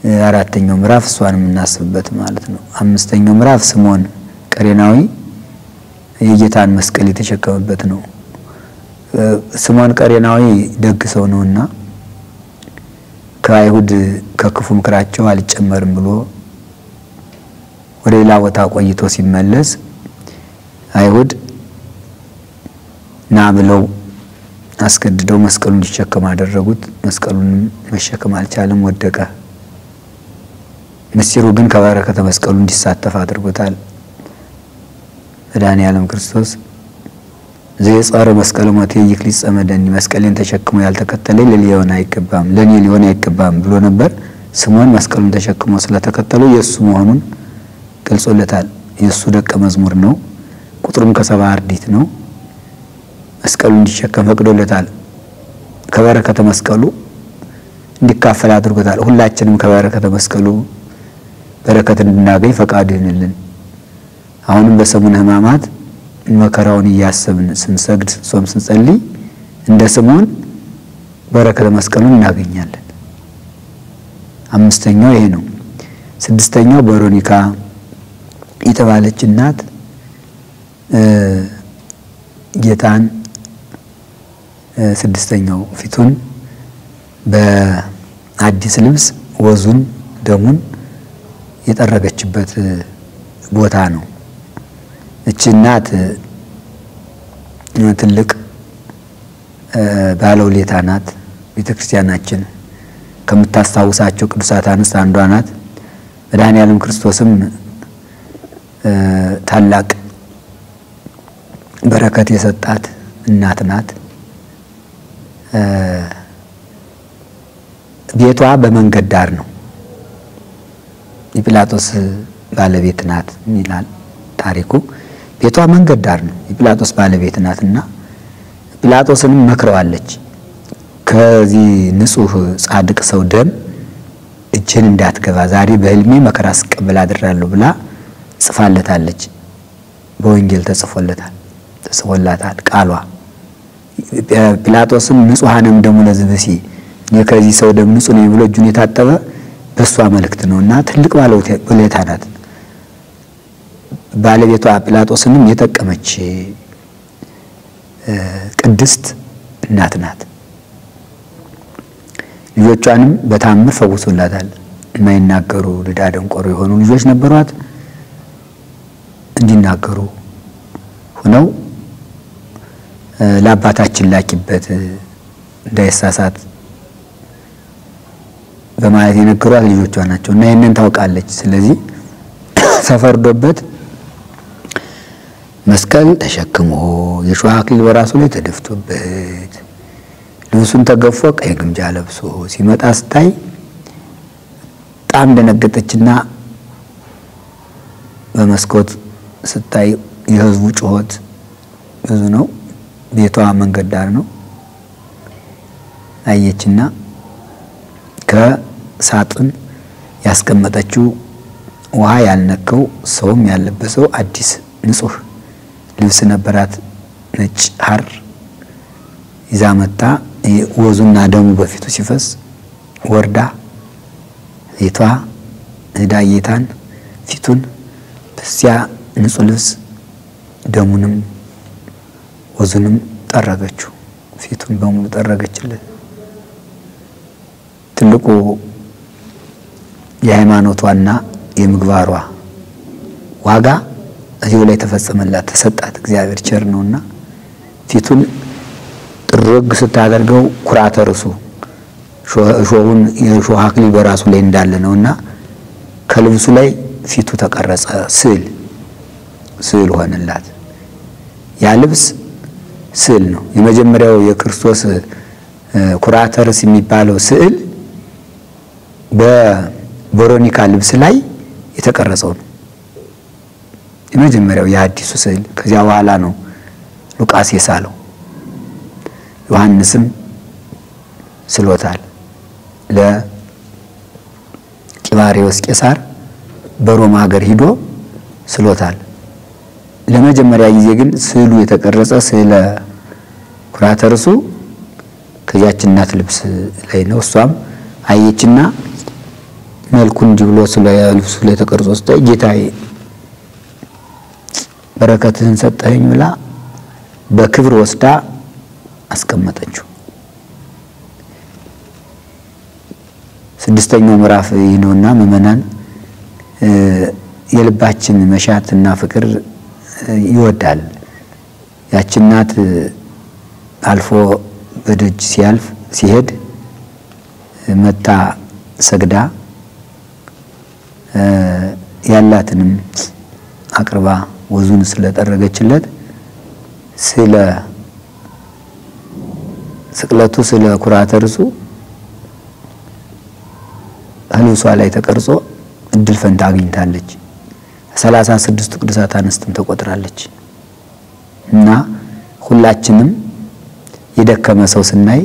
አራተኛው ምዕራፍ እሷን የምናስብበት ማለት ነው። አምስተኛው ምዕራፍ ስምዖን ቀሬናዊ የጌታን መስቀል የተሸከመበት ነው። ስምዖን ቀሬናዊ ደግ ሰው ነውና ከአይሁድ ከክፉ ምክራቸው አልጨመርም ብሎ ወደ ሌላ ቦታ ቆይቶ ሲመለስ አይሁድ ና ብለው አስገድደው መስቀሉን እንዲሸከም አደረጉት። መስቀሉንም መሸከም አልቻለም፣ ወደቀ። ምስጢሩ ግን ከበረከተ መስቀሉ እንዲሳተፍ አድርጎታል። መድኃኔዓለም ክርስቶስ ዘየጻረ መስቀለ ሞቴ ይክሊት ጸመደኒ መስቀሌን ተሸክሞ ያልተከተለኝ ለኔ ሊሆን አይገባም ለኔ ሊሆን አይገባም ብሎ ነበር። ስምዖን መስቀሉን ተሸክሞ ስለተከተለው የእሱ መሆኑን ገልጾለታል። የእሱ ደቀ መዝሙር ነው። ቁጥሩም ከሰባ አርድእት ነው። መስቀሉ እንዲሸከም ፈቅዶለታል። ከበረከተ መስቀሉ እንዲካፈል አድርጎታል። ሁላችንም ከበረከተ መስቀሉ በረከት እንድናገኝ ፈቃዱ ይሁንልን። አሁንም በሰሙነ ሕማማት መከራውን እያሰብን ስንሰግድ፣ ስንጾም፣ ስንጸልይ እንደ ስምዖን በረከተ መስቀሉን እናገኛለን። አምስተኛው ይሄ ነው። ስድስተኛው ቬሮኒካ የተባለች እናት ጌታን ስድስተኛው ፊቱን በአዲስ ልብስ ወዙን ደሙን የጠረገችበት ቦታ ነው። እቺ እናት ትልቅ ባለውለታ ናት። ቤተ ክርስቲያናችን ከምታስታውሳቸው ቅዱሳት አንስት አንዷ ናት። መድኃኔዓለም ክርስቶስም ታላቅ በረከት የሰጣት እናት ናት። ቤቷ በመንገድ ዳር ነው። የጲላጦስ ባለቤት ናት ይላል ታሪኩ። ቤቷ መንገድ ዳር ነው። የጲላጦስ ባለቤት ናት እና ጲላጦስንም መክረዋለች። ከዚህ ንጹሕ ጻድቅ ሰው ደም እጅህን እንዳትገባ ዛሬ በሕልሜ መከራ ስቀበል አድራለሁ ብላ ጽፋለታለች። በወንጌል ተጽፎለታል ተጽፎላታል ቃሏ። ጲላጦስም ንጹሐንም ደሙ ለዝብሲ ከዚህ ሰው ደም ንጹሕ ነኝ ብሎ እጁን የታጠበ በእሷ መልእክት ነው እና ትልቅ ባለውለታ ናት። ባለቤቷ ጲላጦስንም የጠቀመች ቅድስት እናት ናት። ልጆቿንም በታምር ፈውሶላታል። የማይናገሩ ድዳ ደንቆሮ የሆኑ ልጆች ነበሯት። እንዲናገሩ ሆነው ለአባታችን ላኪበት እንዳይሳሳት በማለት የነገሯት ልጆቿ ናቸው እና ይህንን ታውቃለች። ስለዚህ ተፈርዶበት መስቀል ተሸክሞ የሾህ አክሊል በራሱ ላይ ተደፍቶበት ልብሱን ተገፎ ቀይ ግምጃ ለብሶ ሲመጣ ስታይ በጣም ደነገጠችና በመስኮት ስታይ የሕዝቡ ጩኸት ብዙ ነው። ቤቷ መንገድ ዳር ነው። አየችና ከሳጥን ያስቀመጠችው ውሃ ያልነከው ሰውም ያለበሰው አዲስ ንጹሕ ልብስ ነበራት። ነጭ ሐር ይዛ መታ ወዙና ደሙ በፊቱ ሲፈስ ወርዳ ቤቷ ሄዳ ጌታን ፊቱን በዚያ ንጹሕ ልብስ ደሙንም ወዙንም ጠረገችው። ፊቱን በሙሉ ጠረገችለት። ትልቁ የሃይማኖቷና የምግባሯ ዋጋ እዚሁ ላይ ተፈጸመላት፣ ተሰጣት። እግዚአብሔር ቸር ነውና ፊቱን ጥርግ ስታደርገው ኩራተ ርሱ እሾሁን የእሾህ አክሊል በራሱ ላይ እንዳለ ነውና ከልብሱ ላይ ፊቱ ተቀረጸ። ስዕል ስዕል ሆነላት። ያ ልብስ ስዕል ነው። የመጀመሪያው የክርስቶስ ኩራተ ርስ የሚባለው ስዕል በቬሮኒካ ልብስ ላይ የተቀረጸው ነው። የመጀመሪያው የአዲሱ ስዕል። ከዚያ በኋላ ነው ሉቃስ የሳለው። ዮሐንስም ስሎታል ለቂባሪዎስ ቄሳር በሮማ ሀገር ሂዶ ስሎታል። ለመጀመሪያ ጊዜ ግን ስዕሉ የተቀረጸ ስዕለ ኩራተ ርሱ ከዚያች እናት ልብስ ላይ ነው። እሷም አየችና መልኩ እንዲህ ብሎ ስለ ልብሱ ላይ ተቀርጾ ስታይ ጌታዬ በረከትህን ሰጠኸኝ ብላ በክብር ወስዳ አስቀመጠችው። ስድስተኛው ምዕራፍ ይህ ነውና ምእመናን የልባችን መሻትና ፍቅር ይወዳል። ያች እናት አልፎ በደጅ ሲያልፍ ሲሄድ መታ ሰግዳ ያላትንም አቅርባ ወዙን ስለጠረገችለት ስለ ስቅለቱ ስለ ኩራተ ርሱ ልብሷ ላይ ተቀርጾ እድል ፈንታ አግኝታለች። ሰላሳ ስድስቱ ቅዱሳት አንስትም ተቆጥራለች። እና ሁላችንም የደከመ ሰው ስናይ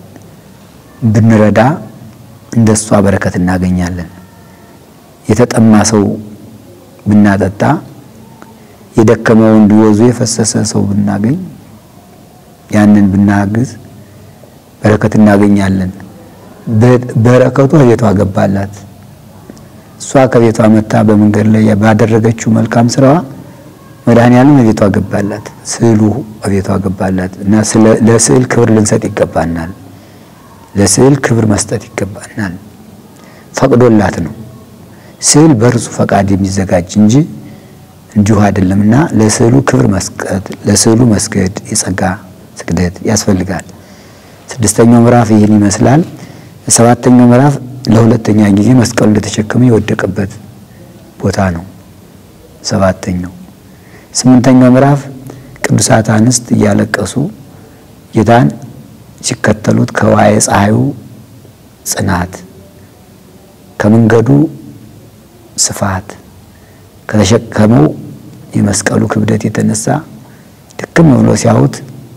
ብንረዳ እንደሷ በረከት እናገኛለን። የተጠማ ሰው ብናጠጣ፣ የደከመው እንዲወዙ የፈሰሰ ሰው ብናገኝ፣ ያንን ብናግዝ በረከት እናገኛለን። በረከቱ ከቤቷ ገባላት። እሷ ከቤቷ መታ በመንገድ ላይ ባደረገችው መልካም ስራዋ መድኃኔዓለም ቤቷ ገባላት፣ ስዕሉ ቤቷ ገባላት እና ለስዕል ክብር ልንሰጥ ይገባናል። ለስዕል ክብር መስጠት ይገባናል። ፈቅዶላት ነው። ስዕል በእርሱ ፈቃድ የሚዘጋጅ እንጂ እንዲሁ አይደለም እና ለስዕሉ ክብር መስጠት፣ ለስዕሉ መስገድ የጸጋ ስግደት ያስፈልጋል። ስድስተኛው ምዕራፍ ይህን ይመስላል። ሰባተኛው ምዕራፍ ለሁለተኛ ጊዜ መስቀሉ እንደተሸከመ የወደቀበት ቦታ ነው። ሰባተኛው ስምንተኛው ምዕራፍ ቅዱሳት አንስት እያለቀሱ ጌታን ሲከተሉት ከዋየ ፀሐዩ ጽናት፣ ከመንገዱ ስፋት፣ ከተሸከመው የመስቀሉ ክብደት የተነሳ ድክም ብሎ ሲያዩት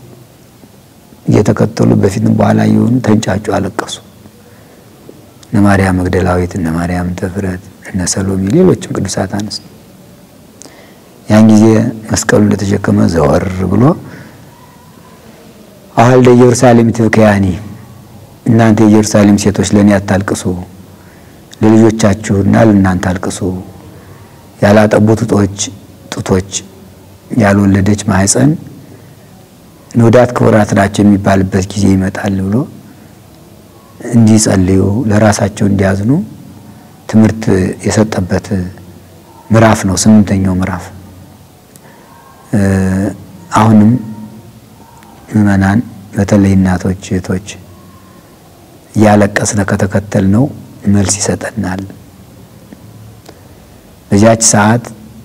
እየተከተሉ በፊትም በኋላ የሆኑ ተንጫጩ፣ አለቀሱ። እነ ማርያም መግደላዊት፣ እነ ማርያም ተፍረት፣ እነ ሰሎሜ፣ ሌሎችም ቅዱሳት አንስት ያን ጊዜ መስቀሉ እንደተሸከመ ዘወር ብሎ አዋልደ ኢየሩሳሌም ትብክያኒ፣ እናንተ የኢየሩሳሌም ሴቶች ለእኔ አታልቅሱ፣ ለልጆቻችሁና ለእናንተ አልቅሱ፣ ያላጠቡ ጡቶች ጡቶች ያልወለደች ማህፀን ንዑዳት ክቡራት ናቸው የሚባልበት ጊዜ ይመጣል ብሎ እንዲጸልዩ ለራሳቸው እንዲያዝኑ ትምህርት የሰጠበት ምዕራፍ ነው። ስምንተኛው ምዕራፍ አሁንም ምዕመናን በተለይ እናቶች፣ እህቶች እያለቀስነ ከተከተል ነው መልስ ይሰጠናል። በዚያች ሰዓት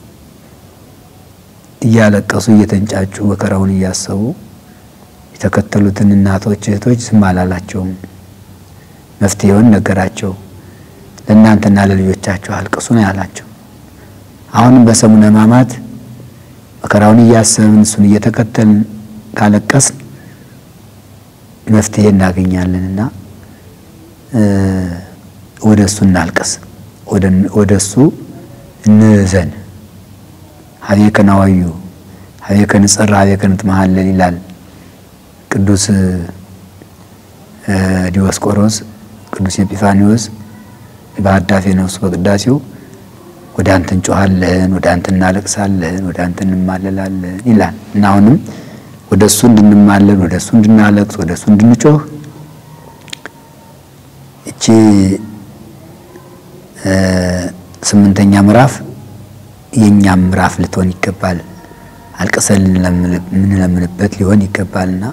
እያለቀሱ እየተንጫጩ መከራውን እያሰቡ የተከተሉትን እናቶች፣ እህቶች ዝም አላላቸውም። መፍትሄውን ነገራቸው። ለእናንተና ለልጆቻቸው አልቅሱ ነው ያላቸው። አሁንም በሰሙነ ሕማማት መከራውን እያሰብን እሱን እየተከተልን ካለቀስን መፍትሄ እናገኛለንና ወደ እሱ እናልቀስ፣ ወደ እሱ እንዘን። ሀቤከ ናዋዩ ሀቤከ ንጸራ ሀቤከ ንትመሃለል ይላል ቅዱስ ዲዮስቆሮስ ቅዱስ ኤጲፋኒዎስ በአዳፌ ነፍሱ በቅዳሴው ወደ አንተ እንጮሃለን፣ ወደ አንተ እናለቅሳለን፣ ወደ አንተ እንማለላለን ይላል እና አሁንም ወደ እሱ እንድንማለን፣ ወደ እሱ እንድናለቅስ፣ ወደ እሱ እንድንጮህ እቺ ስምንተኛ ምዕራፍ የእኛም ምዕራፍ ልትሆን ይገባል። አልቅሰን የምንለምንበት ሊሆን ይገባልና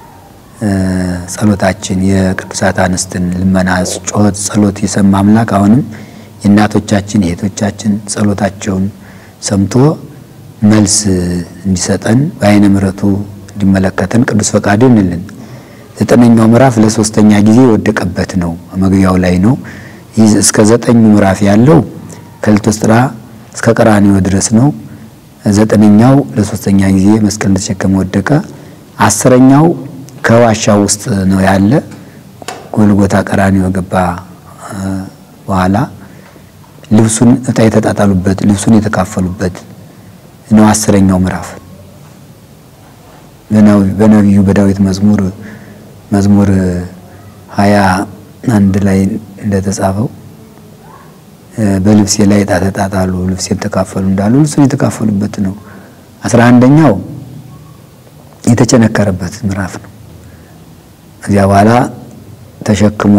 ጸሎታችን የቅዱሳት አንስትን ልመና፣ ጩኸት፣ ጸሎት የሰማ አምላክ አሁንም የእናቶቻችን የእህቶቻችን ጸሎታቸውን ሰምቶ መልስ እንዲሰጠን በዓይነ ምሕረቱ እንዲመለከተን ቅዱስ ፈቃዱ ይሁንልን። ዘጠነኛው ምዕራፍ ለሶስተኛ ጊዜ የወደቀበት ነው። መግቢያው ላይ ነው። ይህ እስከ ዘጠኙ ምዕራፍ ያለው ከልቶስጥራ እስከ ቀራንዮ ድረስ ነው። ዘጠነኛው ለሶስተኛ ጊዜ መስቀል እንደተሸከመ ወደቀ። አስረኛው ከዋሻው ውስጥ ነው ያለ ጎልጎታ ቀራንዮ ገባ በኋላ ልብሱን እጣ የተጣጣሉበት ልብሱን የተካፈሉበት ነው። አስረኛው ምዕራፍ በነቢዩ በዳዊት መዝሙር መዝሙር ሀያ አንድ ላይ እንደተጻፈው በልብሴ ላይ ዕጣ ተጣጣሉ፣ ልብሴን ተካፈሉ እንዳሉ ልብሱን የተካፈሉበት ነው። አስራ አንደኛው የተቸነከረበት ምዕራፍ ነው። ከዚያ በኋላ ተሸክሞ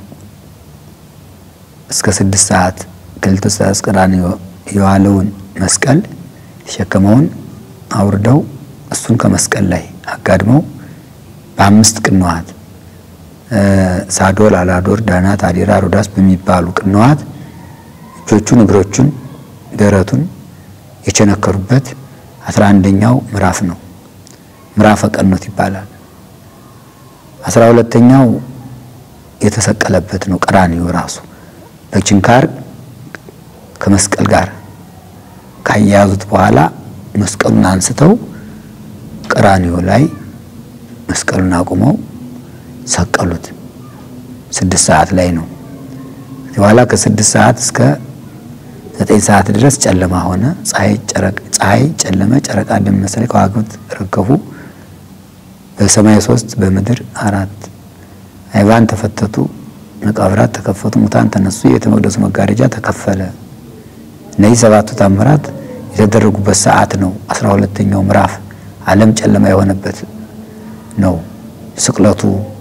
እስከ ስድስት ሰዓት ከሌሊቱ ሰዓት ቀራንዮ የዋለውን መስቀል የተሸከመውን አውርደው እሱን ከመስቀል ላይ አጋድመው በአምስት ቅንዋት ሳዶር፣ አላዶር፣ ዳናት፣ አዴራ፣ ሮዳስ በሚባሉ ቅንዋት እጆቹን፣ እግሮቹን፣ ደረቱን የቸነከሩበት አስራ አንደኛው ምዕራፍ ነው። ምዕራፈ ቀኖት ይባላል። አስራ ሁለተኛው የተሰቀለበት ነው። ቀራንዮ ራሱ በችንካር ከመስቀል ጋር ካያያዙት በኋላ መስቀሉን አንስተው ቀራንዮ ላይ መስቀሉን አቁመው ሰቀሉት። ስድስት ሰዓት ላይ ነው። በኋላ ከስድስት ሰዓት እስከ ዘጠኝ ሰዓት ድረስ ጨለማ ሆነ። ፀሐይ ጨለመ፣ ጨረቃ ደም መሰለ፣ ከዋክብት ረገፉ። በሰማይ ሶስት በምድር አራት አይባን ተፈተቱ፣ መቃብራት ተከፈቱ፣ ሙታን ተነሱ፣ የቤተ መቅደሱ መጋረጃ ተከፈለ። እነዚህ ሰባቱ ታምራት የተደረጉበት ሰዓት ነው። አስራ ሁለተኛው ምዕራፍ ዓለም ጨለማ የሆነበት ነው። ስቅለቱ፣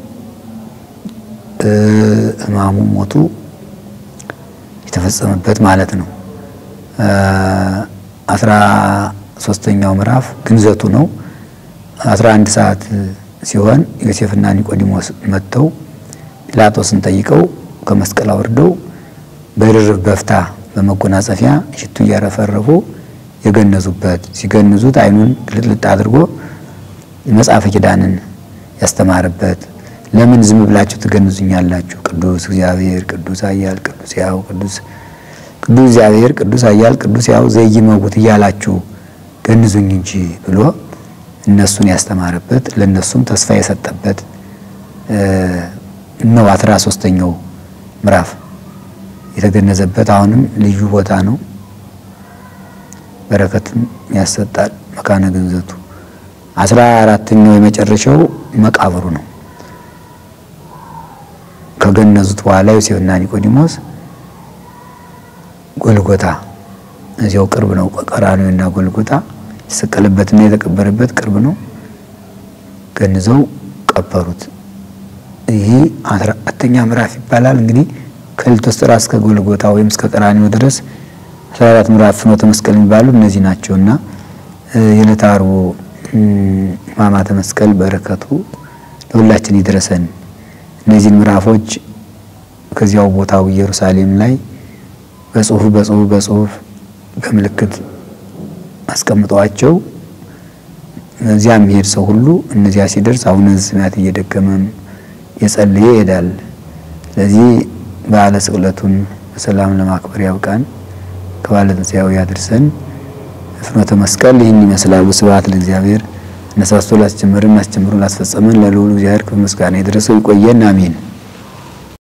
ሕማሙ፣ ሞቱ የተፈጸመበት ማለት ነው። አስራ ሶስተኛው ምዕራፍ ግንዘቱ ነው። አስራ አንድ ሰዓት ሲሆን ዮሴፍና ኒቆዲሞስ መጥተው ጲላጦስን ጠይቀው ከመስቀል አውርደው በድርብ በፍታ በመጎናጸፊያ ሽቱ እያረፈረፉ የገነዙበት ሲገንዙት ዓይኑን ግልጥልጥ አድርጎ መጽሐፈ ኪዳንን ያስተማረበት ለምን ዝም ብላችሁ ትገንዙኛላችሁ? ቅዱስ እግዚአብሔር ቅዱስ ኃያል ቅዱስ ሕያው ቅዱስ ቅዱስ እግዚአብሔር ቅዱስ ኃያል ቅዱስ ሕያው ዘይመውት እያላችሁ ገንዙኝ እንጂ ብሎ እነሱን ያስተማረበት ለእነሱም ተስፋ የሰጠበት ነው። አስራ ሶስተኛው ምዕራፍ የተገነዘበት አሁንም ልዩ ቦታ ነው። በረከትም ያሰጣል መካነ ግንዘቱ። አስራ አራተኛው የመጨረሻው መቃብሩ ነው። ከገነዙት በኋላ ዮሴፍና ኒቆዲሞስ ጎልጎታ እዚያው ቅርብ ነው። ቀራንዮና ጎልጎታ የተሰቀለበትና የተቀበረበት ቅርብ ነው። ገንዘው ቀበሩት። ይህ አስራ አራተኛ ምዕራፍ ይባላል። እንግዲህ ከሊቶስጥራ እስከ ጎልጎታ ወይም እስከ ቀራንዮ ድረስ አስራ አራት ምዕራፍ ፍኖተ መስቀል የሚባሉ እነዚህ ናቸው እና የዕለተ ዓርቡ ሕማማተ መስቀል በረከቱ ለሁላችን ይድረሰን። እነዚህን ምዕራፎች ከዚያው ቦታው ኢየሩሳሌም ላይ በጽሁፍ በጽሁፍ በጽሁፍ በምልክት አስቀምጠዋቸው እዚያ የሚሄድ ሰው ሁሉ እነዚያ ሲደርስ አቡነ ዘበሰማያት እየደገመም የጸለየ ይሄዳል። ስለዚህ በዓለ ስቅለቱን በሰላም ለማክበር ያብቃን፣ ከበዓለ ትንሣኤው ያድርሰን። ፍኖተ መስቀል ይህን ይመስላል። ስብሐት ለእግዚአብሔር። አነሳስቶ ላስጀመረን አስጀምሮ ላስፈጸመን ለልዑል እግዚአብሔር ክብር ምስጋና ይድረሰው። ይቆየን። አሜን።